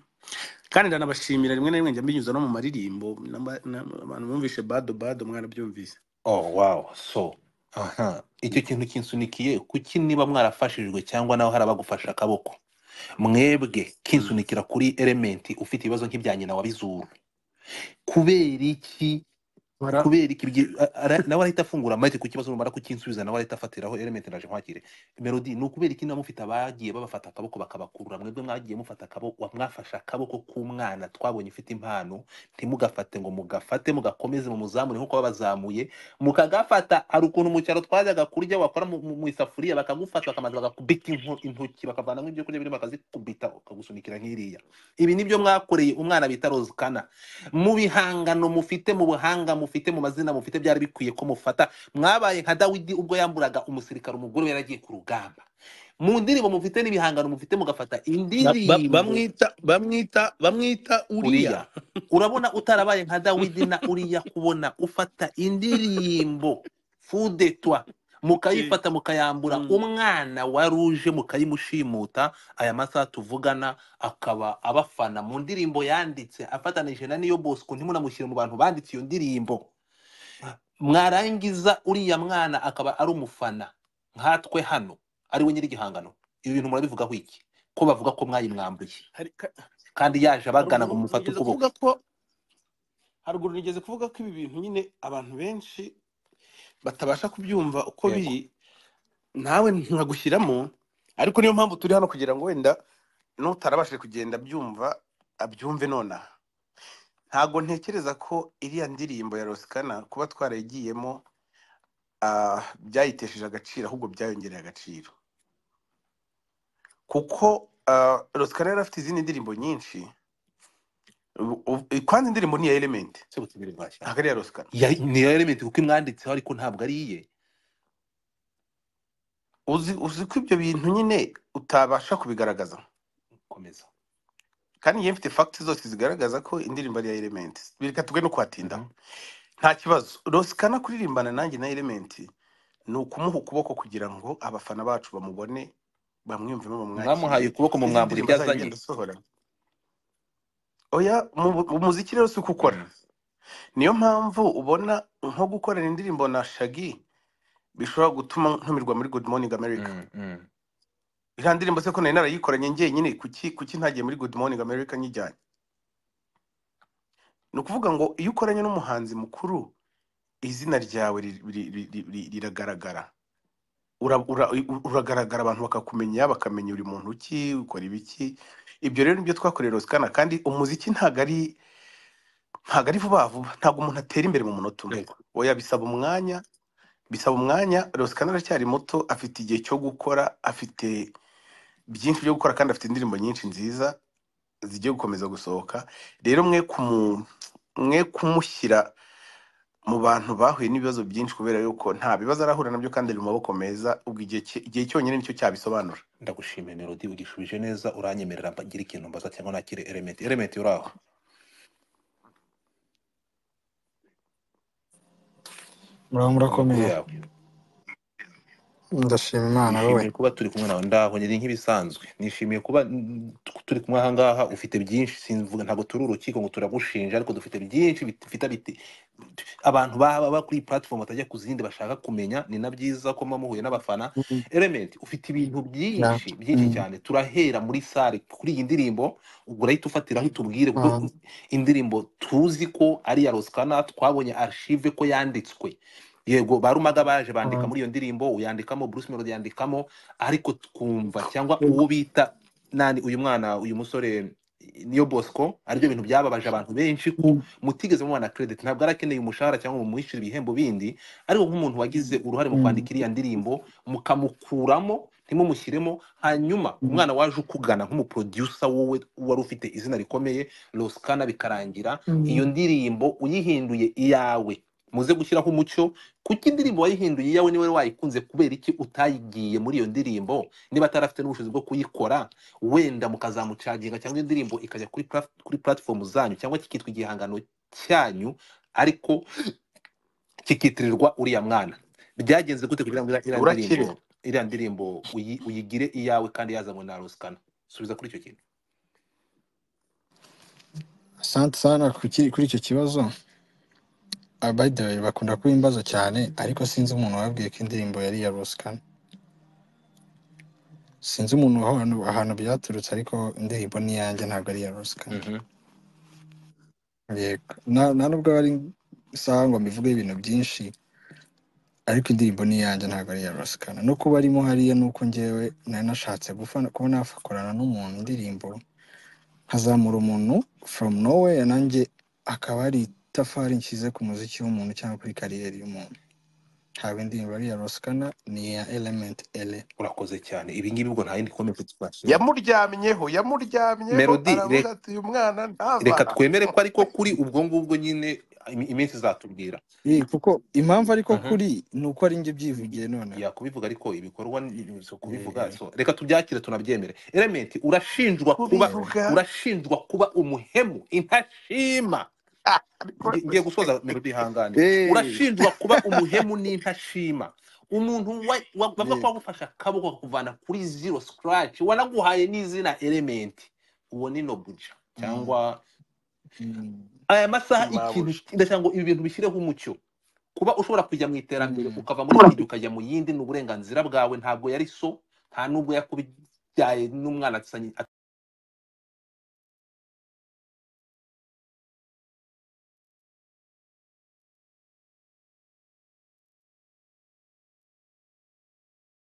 kandi ndanabashimira rimwe na rimwe njya mbinyuza no mu maririmbo namba- na- abantu bumvishe bado bado mwarabyumvise oh wow so aha icyo kintu kinsunikiye kuki niba mwarafashijwe cyangwa nawe hari abagufashe akaboko mwebwe kinsunikira kuri elementi ufite ibibazo nk'ibya nyina wabizuru kubera iki Bara- kubera iki byi- a- ara- nawe arahita afungura amahirwe ku kibazo rumara kukinsubiza nawe arahita afatiraho elementi ndaje nkwakire melodi ni ukubera iki niba mufite abagiye babafata akaboko bakabakurura mwebwe mwagiye mufata akaboko mwafashe akaboko k'umwana twabonye ufite impano ntimugafate ngo mugafate mugakomeze mu muzamure nk'uko babazamuye mukagafata hari ukuntu mu cyaro twajyaga kurya wakora mu mu- mu isafuriya bakagufata bakamanza bagakubita inko- intoki bakavanamo ibyo kurya birimo bakazikubita ukagusunikira nk'iriya ibi nibyo mwakoreye umwana bita rozikana mu bihangano mufite mu buhanga mufite mu mazina mufite byari bikwiye ko mufata mwabaye nka dawidi ubwo yamburaga umusirikare umugore we yaragiye ku rugamba mu ndirimbo mufite n'ibihangano mufite mugafata ba- ba- indirimbo bamwita bamwita bamwita uriya uriya urabona utarabaye nka dawidi na uriya kubona ufata indirimbo fudetwa mukayifata mukayambura Mm. umwana wari uje mukayimushimuta aya masaha tuvugana akaba abafana mu ndirimbo yanditse afatanije na niyo bosco ntimunamushyire mu bantu banditse iyo ndirimbo mwarangiza uriya mwana akaba ari umufana nkatwe hano ari we nyir'igihangano ibi bintu murabivugaho iki ko bavuga ko mwayimwambuye Hari ka- kandi yaje abagana ngo haruguru mufate nigeze ukuboko kuvuga ko haruguru nigeze kuvuga ko ibi bintu nyine abantu benshi batabasha kubyumva uko Yego. biri nawe nkagushyiramo ariko niyo mpamvu turi hano kugira ngo wenda n'utarabashije kugenda abyumva abyumve nonaha ntago ntekereza ko iriya ndirimbo ya rosikana kuba twarayigiyemo ah, byayitesheje agaciro ahubwo byayongereye agaciro kuko ah, rosikana yari afite izindi ndirimbo nyinshi ubu- ubu- kwanza indirimbo ni iya elementi sebutse imbere mwashya ntabwo ari iya rosikana Ya- ni ya element kuko imwanditseho ariko ntabwo ari iye uzi uzi ko ibyo bintu nyine utabasha kubigaragaza komeza kandi njyewe mfite fagiti zose zigaragaza ko indirimbo ari iya elementi reka twe no kuhatindaho Mhm. nta kibazo rosikana kuririmbana nanjye na elementi ni ukumuha ukuboko kugira ngo abafana bacu bamubone bamwiyumvemo mwamuhaye bamwakire ukuboko mu n'izindi mwamburo ndirimbo ibyo azagenda azanye asohora oya mu mu muziki rero si uko ukora Mhm. niyo mpamvu ubona nko gukorana indirimbo na shagi bishobora gutuma ntumirwa muri good morning america Mhm, mhm. iriya ndirimbo se ko nari narayikoranye njyenyine kuki kuki ntagiye muri good morning america nyijyanye ni ukuvuga ngo iyo ukoranye n'umuhanzi mukuru izina ryawe ri- ri- ri- ri- ri- riragaragara Ura- ura- u- uragaragara abantu bakakumenya bakamenya uri muntu ki ukora ibiki ibyo rero nibyo twakoreye rosikana kandi umuziki ntabwo ari ntabwo ari vuba vuba ntabwo umuntu atera imbere mu munota umwe Yego. oya bisaba umwanya bisaba umwanya rosikana aracyari muto afite igihe cyo gukora afite byinshi byo gukora kandi afite indirimbo nyinshi nziza zigiye gukomeza gusohoka rero mwe kumu mwe kumushyira mu bantu bahuye n'ibibazo byinshi kubera yuko nta bibazo arahura nabyo kandi ari mu maboko meza ubwo igihe cye- igihe cyonyine nicyo cyabisobanura ndagushimiye melodi ugishubije neza uranyemerera mba- ngira ikintu mbaza cyangwa nakire element element uraho muraba murakomeye amakuru yawe ndashima imana wowe nishimiye kuba turi kumwe nawe ndaho nyiri nk'ibisanzwe nishimiye kuba mm, turi kumwe aha ngaha ufite byinshi simvuga ntabwo turi urukiko ngo turagushinja ariko dufite byinshi bit- bifite biti abantu baba ba kuri platform batajya ku zindi bashaka kumenya ni na byiza ko muba muhuye n'abafana element ufite ibintu Na- byinshi byinshi mm, cyane turahera muri sale kuri iyi ndirimbo ubwo urahita ufatiraho itubwire kuko mm, indirimbo tuzi ko ari iya rosikana twabonye archive ko yanditswe yego ba rumaga baje bandika mm. muri iyo ndirimbo uyandikamo bruce melody yandikamo ariko twumva cyangwa Yego. uwo bita nani uyu mwana uyu musore niyo bosco aribyo bintu byababaje abantu benshi ko Mm, mutigeze mubona credit ntabwo arakeneye umushahara cyangwa ngo mumwishyure ibihembo bindi ariko nk'umuntu wagize uruhare mu mm, kwandika iriya ndirimbo mukamukuramo ntimumushyiremo hanyuma mm, umwana waje ukugana nk'umuproducer wowe wari ufite izina rikomeye rosikana bikarangira iyo mm. ndirimbo uyihinduye iyawe muze gushyiraho umucyo kuko indirimbo wayihinduye iyawe niwe wayikunze kubera iki utayigiye muri iyo ndirimbo niba atarafite n'ubushobozi bwo kuyikora wenda mukazamucaginga cyangwa indirimbo ikajya kuri plat- kuri platform zanyu cyangwa kikitwa igihangano cyanyu ariko kikitirirwa uriya mwana byagenze gute kugira ngo iriya- iriya Urakira. ndirimbo iriya ndirimbo uyi- uyigire iyawe kandi yazanywe na rusikana subiza kuri icyo kintu asante sana kuki- kuri icyo kibazo Ah, by the way bakunda kubimbaza cyane ariko sinzi umuntu wababwiye ko indirimbo yari iya rusikana sinzi umuntu aho hantu ahantu byaturutse ariko indirimbo ni iyanjye ntabwo ari iya rusikana Mhm. yego na nta nubwo ari isaha ngo mbivugeho ibintu byinshi ariko indirimbo ni iyanjye ntabwo ari iya rusikana no kuba arimo hariya ni uko njyewe nari nashatse gufana kuba nafakorana n'umuntu indirimbo nkazamura umuntu from nowhere nanjye akaba ari itafari nshyize ku muziki w'umuntu cyangwa kuri kariyeri y'umuntu ntabwo indirimbo ari iya rusikana ni iya element ele urakoze cyane ibi ngibi ubwo nta yindi komenti twashyira yamuryamyeho yamuryamyeho Melody, aravuga re- ati uyu mwana reka ntava twemere ko ariko kuri ubwo ngubwo nyine imi- iminsi izatubwira Ye, kuko impamvu ariko Mhm. kuri ni uko ari njye byivugiye noneho ya kubivuga ariko ibikorwa ni- si Yego. kubivuga so reka tubyakire tunabyemere element urashinjwa kuba kubivuga urashinjwa kuba umuhemu intashima ariko Nge- ngiye gusoza melody ihangane Eh, urashinjwa kuba umuhemu n'intashima umuntu wa- wa- bavuga ko yego. wagufashe akaboko kakuvana kuri zero scratch wanaguhaye n'izina element uwo ni nobuja Mm, cyangwa mm. aya masaha ikintu ntibabuja ndashaka ngo ibi bintu bishyireho umucyo kuba ushobora kujya mu iterambere Mm. ukava muri iyi ukajya mu yindi ni uburenganzira bwawe ntabwo yari so nta nubwo yakubyaye n'umwana atsanyi-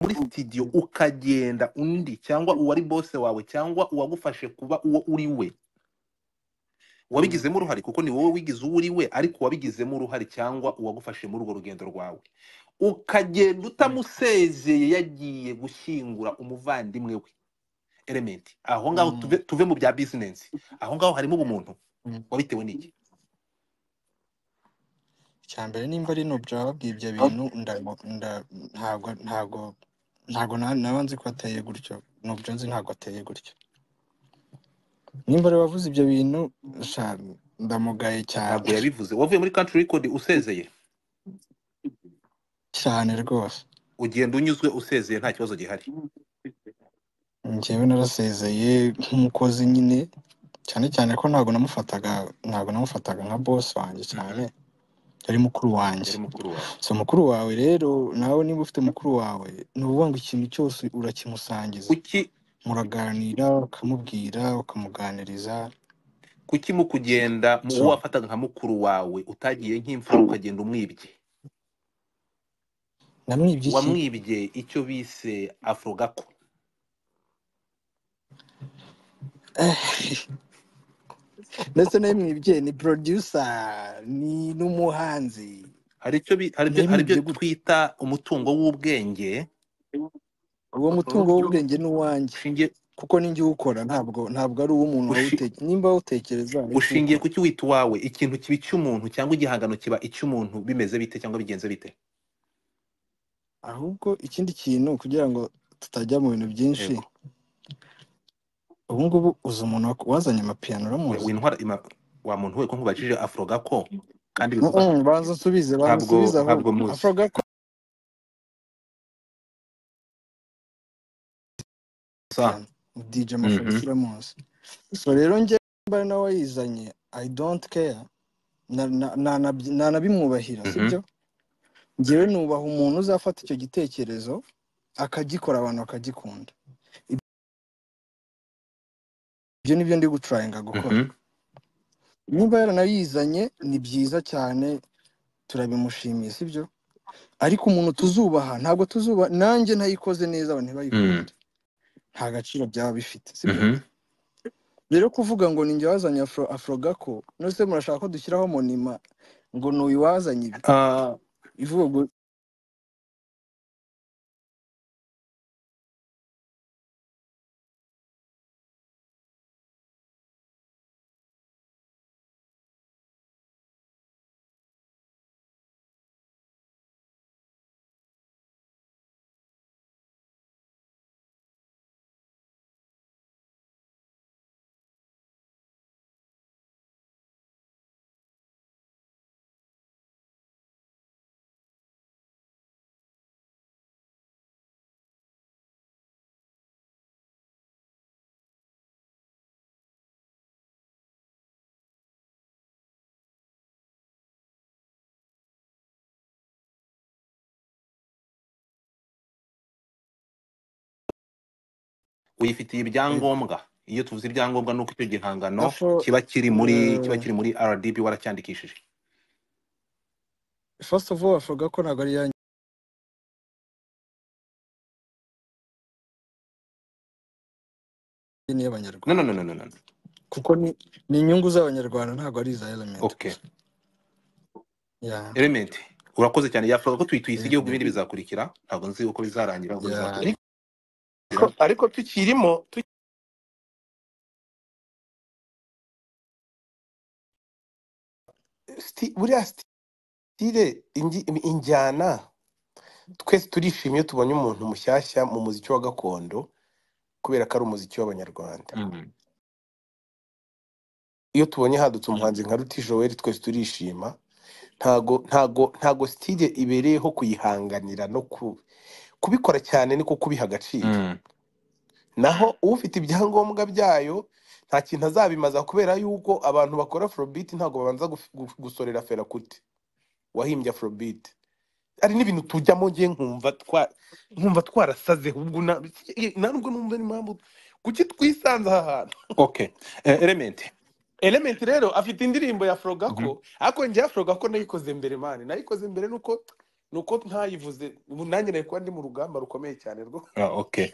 muri studio ukagenda undi cyangwa uwari bose wawe cyangwa uwagufashe kuba uwo uri we Mm. wabigizemo uruhare kuko ni wowe wigize uwo uri we ariko wabigizemo uruhare cyangwa uwagufashe muri urwo rugendo rwawe ukagenda utamusezeye yagiye gushyingura umuvandimwe we element aho ngaho tuve, Mm. tuve mu bya business aho ngaho harimo ubumuntu Mm. wabitewe n'iki icya mbere nimba ari nobyo wababwiye ibyo bintu ndago- nda- ntabwo ntabwo ntabwo na- naba nzi ko ateye gutyo nobyo nzi ntabwo ateye gutyo nimba ari wavuze ibyo bintu sha, ndamugaye cyane ntabwo yabivuze wavuye muri country record usezeye cyane rwose ugenda unyuzwe usezeye nta kibazo gihari njyewe narasezeye nk'umukozi nyine cyane cyane ko ntabwo namufataga ntabwo namufataga nka boss wanjye Mhm. cyane yari mukuru wanjye yari mukuru wawe so mukuru wawe rero nawe niba ufite mukuru wawe ni ukuvuga ngo ikintu cyose urakimusangiza kuki muraganira ukamubwira ukamuganiriza kuki mu kugenda mu so uwo wafataga nka mukuru wawe utagiye nk'imfura ukagenda umwibye namwibye iki wamwibye icyo bise afrogako Eh, ndetse namwibye ni producer ni n'umuhanzi hari icyo bi- hari ibyo hari ibyo namwibye gutyo twita umutungo w'ubwenge uwo mutungo n'ubyo w'ubwenge ni uwanjye ushingiye kuko ni njye uwukora ntabwo ntabwo ari uw'umuntu ushi- wawutekereza nimba awutekereza nicyo ushingiye ukora ku cyo wita uwawe ikintu kiba icy'umuntu cyangwa igihangano kiba icy'umuntu bimeze bite cyangwa bigenze bite ahubwo ikindi kintu kugira ngo tutajya mu bintu byinshi yego ubu ngubu uzi umuntu wa- wazanye amapiyano we uramuzi wintwara ima- wa muntu we ko nkubajije afrogako kandi bivuga Mm-mm, banza usubize banza ntabwo usubize ntabwo ahubwo muzi avuga ko sa cyane dj Mhm. mafariki uramuzi so rero njye mba ari nawe wayizanye i don't care Na- na- nanabyi- nanabimwubahira Mhm. sibyo njyewe nubaha umuntu uzafata icyo gitekerezo akagikora abantu bakagikunda ibyo ni byo ndi gucurayinga gukora Mhm. niba yaranayizanye ni byiza cyane turabimushimiye sibyo ariko umuntu tuzubaha ntabwo tuzubaha nanjye ntayikoze neza Mm. abantu ntibayikunde nta gaciro byaba bifite sibyo Mhm. rero kuvuga ngo ninjye wazanye afro afrogako nose murashaka ko dushyiraho monima ngo ni uyu wazanye ibi Ah, ivuga ngo uyifitiye ibyangombwa iyo tuvuze ibyangombwa ni uko icyo gihangano Therefore, kiba kiri muri eh, kiba kiri muri rdb waracyandikishije first of all bavuga ko ntabwo ari iya no ni no iy'abanyarwanda no no no no kuko ni ni inyungu z'abanyarwanda ntabwo ari iza element okay gusa yeah element urakoze cyane yafuza ko tuyisigeho ku yeah bindi bizakurikira ntabwo nzi uko bizarangira ahubwo yeah bizakurikira ariko ariko tukirimo tu- buriya sitire ingi- injyana twese turishimye iyo tubonye umuntu mushyashya mu muziki wa gakondo kubera ko ari umuziki w'abanyarwanda Mm. iyo tubonye hadutse umuhanzi nka ruti joel twese turishima ntago ntago ntago sitire ibereyeho kuyihanganira no ku- kubikora cyane niko kubiha agaciro Mm. naho ufite ibyangombwa byayo nta kintu azabimaza kubera yuko abantu bakora afrobeat ntabwo babanza guf- gu- gusorera fera kuti wahimbye afrobeat ari n'ibintu tujyamo ngiye nkumva twa nkumva twarasaze ubwo na- ntabwo numva n'impamvu kuki twisanze aha hantu okay Eh, element Element rero afite indirimbo ya Mhm. Frogako ariko njye ya Frogako nayikoze mbere mani nayikoze mbere nuko nuko ntayivuze ubu nanjye nari kuba ndi mu rugamba rukomeye cyane rwo Ah, okay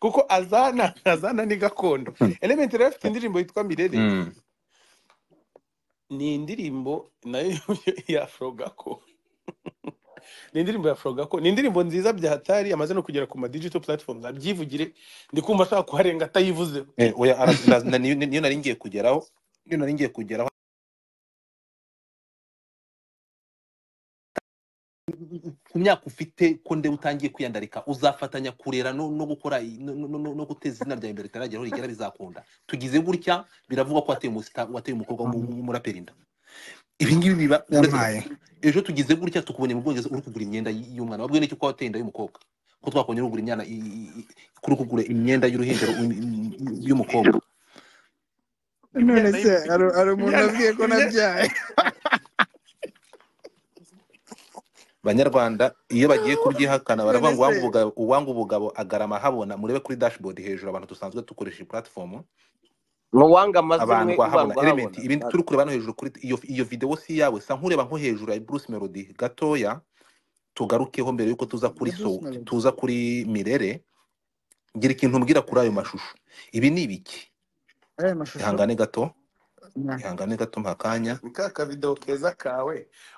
kuko azana azana ni gakondo Mm. Element rero afite indirimbo yitwa Mirere Mm. ni indirimbo nayo ya Frogako ni indirimbo ya Frogako ni indirimbo nziza bya hatari amaze no kugera ku ma digital platforms abyivugire ndi kumva ashaka kuharenga atayivuzeho Eh, oya ara- na- na- niyo niyo nari ngiye kugeraho niyo nari ngiye kugeraho ku myaka ufite ko ndewe utangiye kwiyandarika uzafatanya kurera no, no gukora i- no, no, no, no guteza izina ryawe imbere ritaragera aho rigera bizakunda tugize gutya biravugwa ko wateye umusita- wateye umukobwa w'umu- w'umuraperi inda ibi ngibi biba uretse yampaye ejo tugize gutya tukubonye mu bwongereza uri kugura imyenda y- y'umwana wabwiwe n'icyo kwa wateye inda y'umukobwa ko twakubonye uri kugura imyenda i- i- i- kuri kugura imyenda y'uruhinja ru- y'umukobwa none imyenda se y'u- hari hari umuntu imyenda wabwiye ko imyenda nabyaye banyarwanda iyo bagiye kubyihakana baravuga none ngo se uwanga ubugabo, uwanga ubugabo agarama ahabona murebe kuri dashboard hejuru abantu dusanzwe dukoresha iyi platform mu wanga amaze abantu umwe wahabona ubangwa element ahabona ibindi turi kureba hano hejuru kuri iyo, iyo video si iyawe sa nkureba nko hejuru ya Bruce Melody gatoya tugarukeho mbere yuko tuza kuri ya bruce so melody tuza kuri mirere ngira ikintu mbwira kuri ayo mashusho ibi ni ibiki aya mashusho ihangane gato Yeah. ihangane gato mpa akanya ni ka kavido keza kawe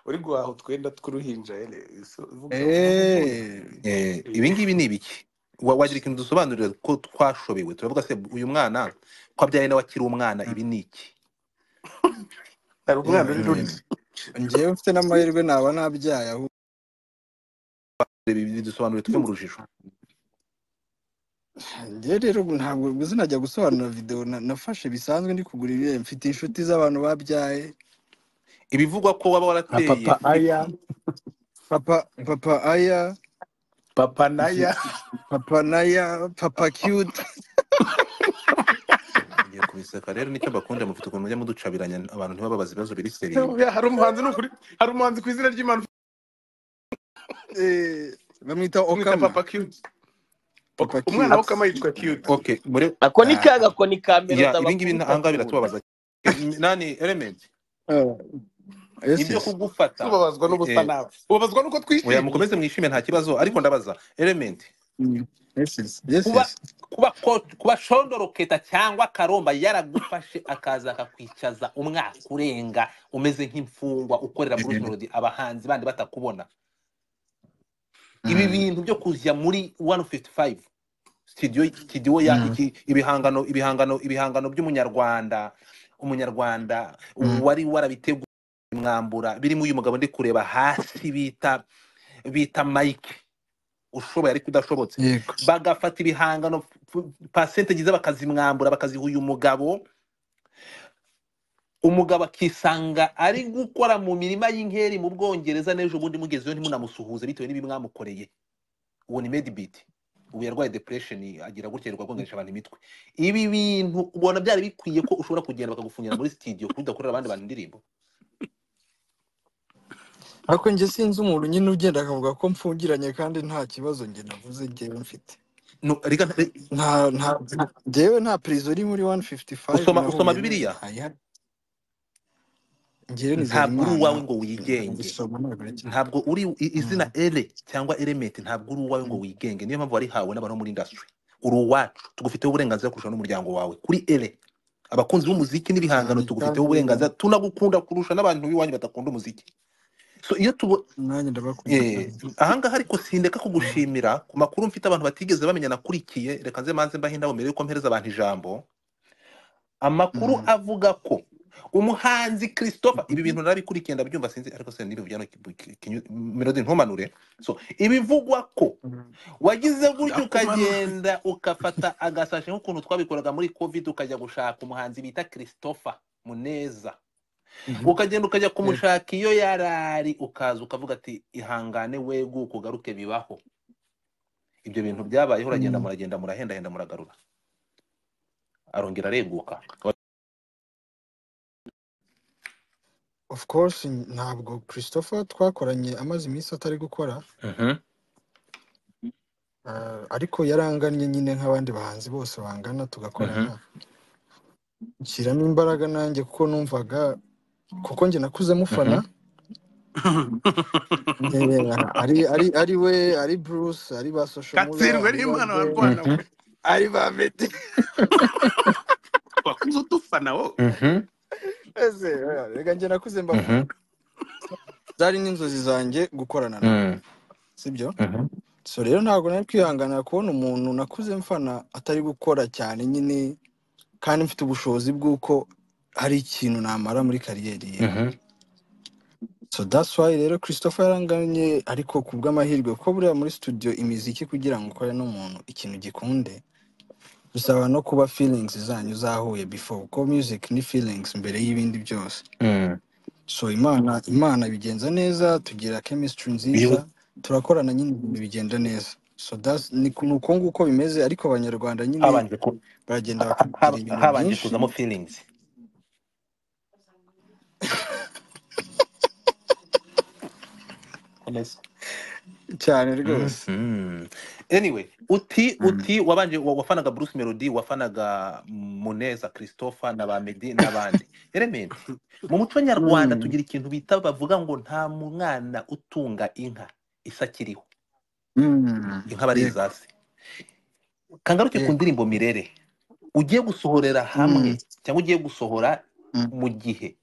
uri guhaha utwenda tw'uruhinja ere so- vuga vuga ukuntu eh eh, Eh, ibi ngibi ni ibiki Wa- wagira ikintu dusobanurira ko twashobewe turavuga se uyu mwana ko abyaye nawe akiri umwana ibi ni iki hari umwana yewe uri nyine ruti ngewe mfite n'amahirwe naba nabyaye ahubwo Ibi bidusobanurire twe mu rujijo njye rero ubu ntabwo sinajya gusobanura videwo na- nafashe bisanzwe ndi kugura ibihembo mfite inshuti z'abantu babyaye ibivugwa ko waba nka warateye papa ni aya iki papa papa aya papa mfi- naya papa naya papa cute ngiye kubiseka rero nicyo bakunda mufite ukuntu mujya muducabiranya abantu ntibababaze ibibazo biri seriye Buriya hari umuhanzi ni ukuri hari umuhanzi ku izina ry'imana Eh, tumwita bamwita okama papa cute Ok- papa umwana wa cute Okama yitwa cute okay muri ako ni Ah, kaga ko ni kamera ya ibi ngibi utabakubita ahangaha tubona biratubabaza nani element ah, yes ibyo yes kugufata tubabazwa n'ubusa eh, nawe ubabazwa nuko oya twishimye mukomeze mwishime nta kibazo ariko ndabaza element Mm, yes yes yes kuba yes kuba ko- kuba shondoroketa cyangwa karomba yaragufashe akaza akakwicaza umwaka urenga umeze nk'imfungwa ukorera bruce melody abahanzi bandi batakubona ibi Mm, bintu byo kujya muri 155 studio studio ya mm, iki ibihangano ibihangano ibihangano by'umunyarwanda umunyarwanda mm. wari warabiteguye mwambura birimo uyu mugabo ndi kureba hasi bita bita mike ushoboye ariko udashobotse yego bagafata ibihangano pasente giza bakazimwambura bakaziha uyu mugabo umugabo akisanga ari gukora mu mirima y'inkeri mu bwongereza n'ejo bundi mugezeyo ntimunamusuhuze bitewe n'ibi mwamukoreye uwo ni medibit ubu yarwaye depression agira gutya yirirwa agongeresha abantu imitwe ibi bintu ubona byari bikwiye ko ushobora kugenda bakagufungira muri studio kuko udakorera abandi bantu indirimbo ariko njye sinzi umuntu nyine ugenda akavuga ko mfungiranye kandi nta kibazo njye navuze njyewe mfite No, reka nta- nta nta njyewe nta perezida uri muri wani fifuti fayive Usoma- usoma Bibiliya? njyewe nizera ntabwo uri imana uwawe ngo wigenge ngisoma ntabwo ari cyo ntabwo uri i- izina ere cyangwa element ntabwo uri uwawe ngo wigenge niyo mpamvu warihawe n'abantu bo muri industry uri uwacu tugufiteho uburenganzira kurusha n'umuryango wawe kuri ere abakunzi b'umuziki n'ibihangano Cyane tugufiteho kandi uburenganzira tunagukunda kurusha n'abantu b'iwanyu badakunda umuziki so iyo tubo nanjye ndabakunda Eh, cyane ahangaha ariko sindeka Mm. kugushimira ku makuru mfite abantu batigeze bamenya nakurikiye reka nze manze mbahe indabo mbere yuko mpereza abantu ijambo amakuru Mm. avuga ko umuhanzi christopher ibi bintu narabikurikiye ndabyumva sinzi ariko se nibi byano melody ntumanure so ibivugwa ko wagize gutyo ndakumanura ukagenda ukafata agasashi nk'ukuntu twabikoraga muri covid ukajya gushaka umuhanzi bita christopher muneza Mhm. ukagenda ukajya Eh, kumushaka iyo yarari ukaza ukavuga ati ihangane wegu ukugaruke bibaho ibyo bintu byabayeho uragenda mm. muragenda murahendahenda muragarura arongera areguka of course ntabwo christopher twakoranye amaze iminsi atari gukora Mhm. ah, ariko yarangannye nyine nk'abandi bahanzi bose bangana Mhm. tugakorana nshyiramo imbaraga nanjye kuko numvaga kuko njye nakuze mufana Mhm. Eh, ari ari ari we ari bruce ari ba social muller katsindwe ari ba n'impano ben barwana Mhm. we ari ba medi wakunze udufana wowe Mhm. ese eh, reka njye nakuze Mhm. mbafana zari n'inzozi zanjye gukorana nabo Mm. sibyo Mhm. so rero ntabwo nari kwihanganira kubona umuntu nakuze mfana atari gukora cyane nyine kandi mfite ubushobozi bw'uko hari ikintu namara muri kariyeri ye Mhm. so that's why rero christopher yaranganye ariko ku bw'amahirwe kuko buriya muri studio imiziki kugira ngo ukore n'umuntu ikintu gikunde bisaba no kuba feelings zanyu zahuye before kuko music ni feelings mbere y'ibindi byose Mm. so imana imana bigenza neza tugira chemistry nziza Yewe. turakorana nyine ibintu bigenda neza so that's- ni ku- ni uko nguko bimeze ariko abanyarwanda nyine habanje ku- baragenda ha- bakubwira ha- ibintu habanje byinshi kuzamo feelings Komeza. cyane rwose Mhm. anyway uti Mm. uti wabanje wa- wafanaga bruce melody wafanaga muneza christopher na ba Meddy n'abandi element mu muco nyarwanda Mm. tugira ikintu bita bavuga ngo nta mu- mwana utunga inka isakiriho Mm. inka bari yego izasi kangaruke ku yego ndirimbo mirere ugiye gusohorera Mm. hamwe cyangwa ugiye gusohora Mm. mu gihe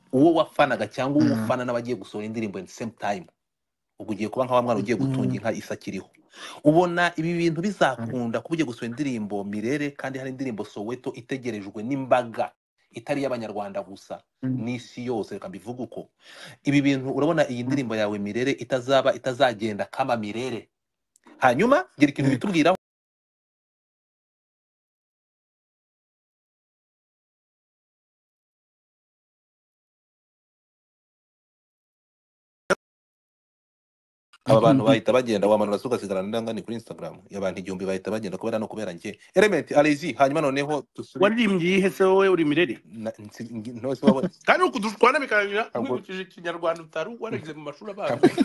uwo wafanaga cyangwa uwo Mm. ufana n'abagiye gusohora indirimbo at the same time ubwo ugiye kuba nka wa mwana ugiye gutunga Mm. inka isakiriho ubona ibi bintu Mm. bizakunda kuba ugiye gusohora indirimbo mirere kandi hari indirimbo soweto itegerejwe n'imbaga itari iy'abanyarwanda gusa Mm. n'isi yose reka mbivuge uko ibi bintu urabona iyi Mm. ndirimbo yawe mirere itazaba itazagenda kama mirere hanyuma gira ikintu yego bitubwiraho aba bantu bahita bagenda wamanura se ugasigarana n'indangane kuri instagram abantu igihumbi bahita bagenda kubera no kubera njye element arezi hanyuma noneho dusubire waririmbye iyihe se wowe uri mirere na- nsi- ngi- ntose wabona kandi ukudushwana bikarangira ntabwo wibukije ikinyarwanda utari warigize mu mashuri ntabwo abanza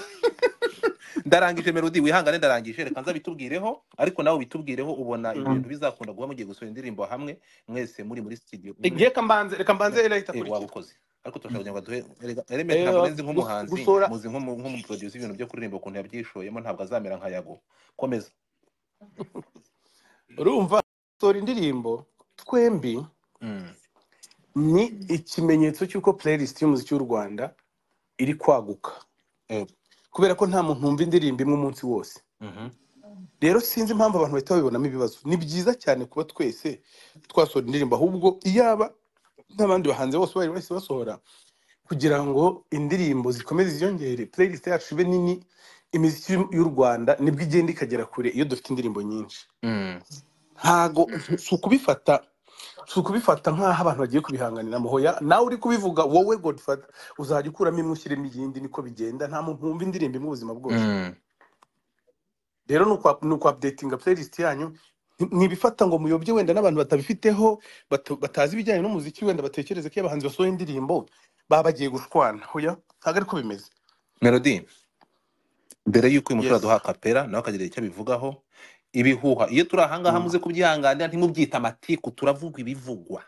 ndarangije melodi wihangane ndarangije reka nza bitubwireho ariko nawe bitubwireho ubona ibi Mm. bintu bizakunda guba mugiye gusohora indirimbo hamwe mwese muri muri studio muri reka mbanze reka mbanze era eh, waba itakurikira ukoze ariko turashaka kugira ngo duhe erega- element ntabwo Eh, nzi gus- nk'umuhanzi gusora muzi nk'umu- nk'umuproducer ibintu byo kuririmba ukuntu yabyishoyemo ntabwo azamera nka yago komeza urumva gusora indirimbo twembi mm. ni ikimenyetso cy'uko playlist y'umuziki w'u rwanda iri kwaguka eh, kubera ko nta muntu wumva indirimbo imwe umunsi wose mhm, rero sinzi impamvu abantu bahita babibonamo ibibazo ni byiza cyane kuba twese twasohora indirimbo ahubwo iyaba n'abandi bahanzi bose bari bahise basohora kugira ngo indirimbo zikomeze ziyongere playlist yacu ibe nini imiziki y'u rwanda nibwo igenda ikagera kure iyo dufite indirimbo nyinshi mm. ntago si ukubifata si ukubifata nk'aho abantu bagiye kubihanganiramo hoya nawe uri kubivuga wowe godfather uzajya ukuramo imwe ushyiremo iyindi niko bigenda nta muntu wumva indirimbo imwe ubuzima bwose Mm. rero ni ukwa- ni ukuapdatinga playlist yanyu nti- ntibifata ngo muyobye wenda n'abantu batabifiteho bata- batazi ibijyanye n'umuziki wenda batekereze ko iyo abahanzi basohoye indirimbo baba bagiye gushwana hoya ntabwo ariko bimeze melody mbere y'uko uyu musore yes aduha kapera nawe akagira icyo abivugaho ibihuha iyo turi ahangaha Mm. muze kubyihanganira ntimubyita amatiku turavugwa ibivugwa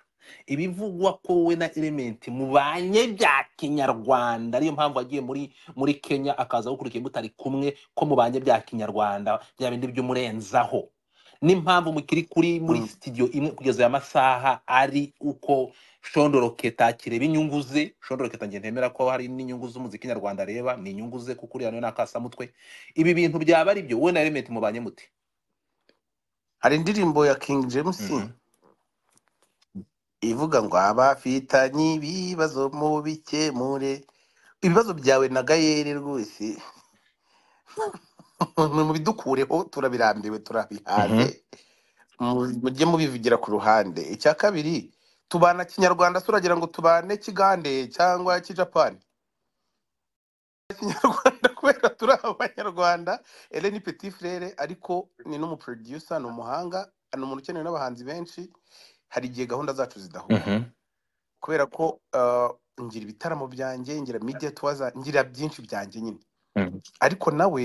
ibivugwa ko wowe na elementi mubanye bya kinyarwanda ariyo mpamvu agiye muri muri kenya akaza gukurikiye mutari kumwe ko mubanye bya kinyarwanda bya bindi by'umurenzaho n'impamvu mukiri kuri muri Mm. sitidiyo imwe kugeza aya masaha ari uko shondoroketa kireba inyungu ze shondoroketa nge ntemera ko hari n'inyungu z'umuziki nyarwanda areba ni inyungu ze kuko uriya nawe ni akasamutwe ibi bintu byaba ari byo wowe na elementi mubanye mute hari indirimbo ya King James Mhm. ivuga ngo abafitanye ibibazo mu bikemure ibibazo byawe na gayeri rwose mu bidukureho turabirambiwe turabihaze Mhm. Mu- mujye mubivugira ku ruhande icya kabiri tubana kinyarwanda se uragira ngo tubane kigande cyangwa kijapani kinyarwanda kubera turi abanyarwanda eleni petit frere ariko ni n'umuproducer ni umuhanga ni umuntu ukenewe n'abahanzi benshi hari igihe gahunda zacu zidahura Mhm. kubera ko uh, ngira ibitaramo byanjye ngira media tuwaza ngira byinshi byanjye nyine Mhm. ariko nawe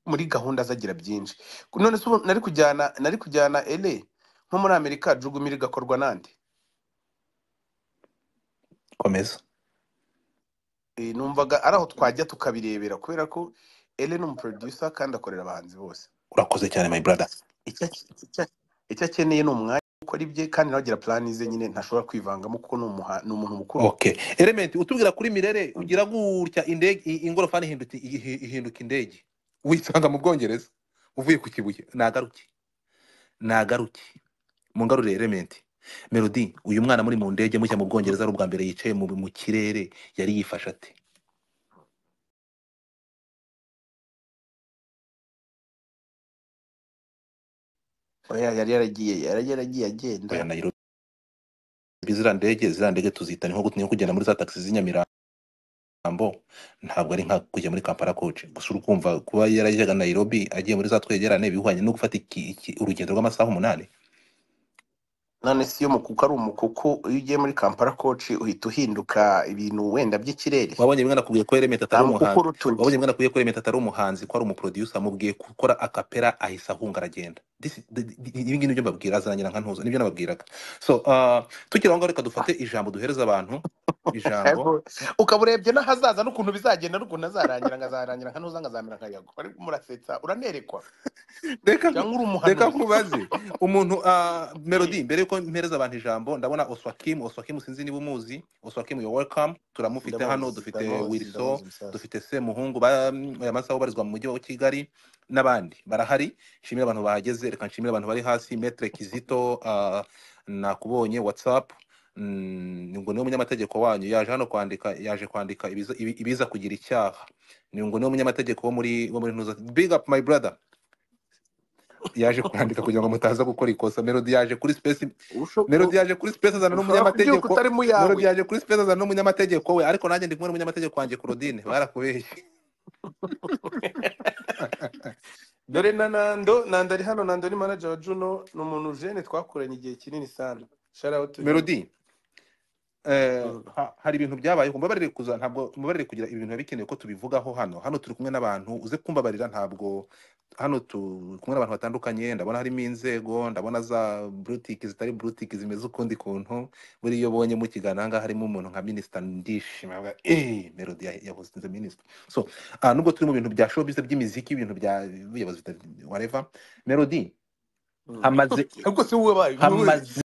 muri gahunda zagira byinshi none se ubu nari kujyana nari kujyana ele nko muri amerika jugumira igakorwa nande komeza Eh, numvaga ari aho twajya tukabirebera kubera ko ele ni umuproducer kandi akorera abahanzi bose urakoze cyane my brother icyo ake- icyo ake- icyo akeneye ni umwanya wo gukora ibye kandi nawe agira plani ze nyine ntashobora kwivangamo kuko ni umuha- ni umuntu mukuru okay element utubwira kuri mirere ugira gutya indege i- ingorofani ihinduka ihi- ihinduka indege wisanga mu bwongereza uvuye ku kibuye nagaruke nagaruke mungarure element melody uyu mwana muri mu ndege mushya mu bwongereza ari ubwa mbere yicaye mu, mu kirere yari yifashe ate oya yari yaragiye yari yaragiye agenda oya Nairobi ziriya ndege ziriya ndege tuzita ni nko gu- ni nko kugenda muri za taxi z'inyamirambo ntabwo ari nka kujya muri kampala koci gusa uri kumva kuba yarajyaga Nairobi agiye muri za twegerane bihwanye no gufata iki- iki- urugendo rw'amasaha umunani none si iyo mukuku ari umukuku iyo ugiye muri kampala koci uhita uhinduka ibintu wenda by'ikirere wabonye bimwe nakubwiye ko Element nta atari mukuku umuhanzi rutunya wabonye bimwe nakubwiye ko Element atari umuhanzi ko ari umuproducer mubwiye gukora akapera ahise ahunga aragenda This- the- the- ibi ngibi nibyo mbabwira azarangira nka ntuza nibyo nababwiraga so uh, tukiri aho ngaho reka dufate ijambo duhereza abantu ijambo Ariko ukaba urebye n'ahazaza n'ukuntu bizagenda n'ukuntu azarangira ngo azarangira nka ntuza ngo azamera nka yago ariko murasetsa uranerekwa reka nku- cyangwa uri reka umuhanuzi nkubaze umuntu ah, melody mbere yuko mpereza abantu ijambo ndabona oswakim oswakim sinzi niba umuzi oswakim yo welcome turamufite hano ndamuzi dufite ndamuzi wilso ndamuzi umusaza dufite semuhungu ba- aya masaha ubarizwa mu mujyi wa kigali n'abandi barahari nshimira abantu bahageze reka nshimira abantu bari hasi metre kizito ah, nakubonye whatsapp Mm, ngo niwe munyamategeko wanyu yaje hano kwandika yaje kwandika ibiza, ibi- ibiza kugira icyaha ni ngo niwe munyamategeko wo muri wo muri ntuza big up my brother yaje kwandika kugira ngo mutaza gukora ikosa melody yaje kuri space Usho- melody u- yaje kuri space azana ushobora kubyuka n'umunyamategeko utari mu melody yawe yaje kuri space azana n'umunyamategeko we ariko nanjye ndi kumwe n'umunyamategeko wanjye Claudine barakubeshye dore na nando nando ari hano nando ni manager wa juno ni umuntu jene twakoranye igihe kinini sana shara out to him melody eh, Mm. ha- hari ibintu byabaye mbabarire kuza ntabwo mbabarire kugira ibintu biba bikenewe ko tubivugaho hano hano turi kumwe n'abantu uze kumbabarira ntabwo hano turi kumwe n'abantu batandukanye ndabona harimo inzego ndabona za butiki zitari butiki zimeze ukundi kuntu buri iyo ubonye mukigana ahangaha harimo umuntu nka minisita ndishima avuga, "Eh, melody ya- yabuzinze minisita so ah, nubwo turi mu bintu bya showbiz by'imiziki ibintu bya whatever melody Mm. hamaze ariko si wowe bayo ni wowe hamaze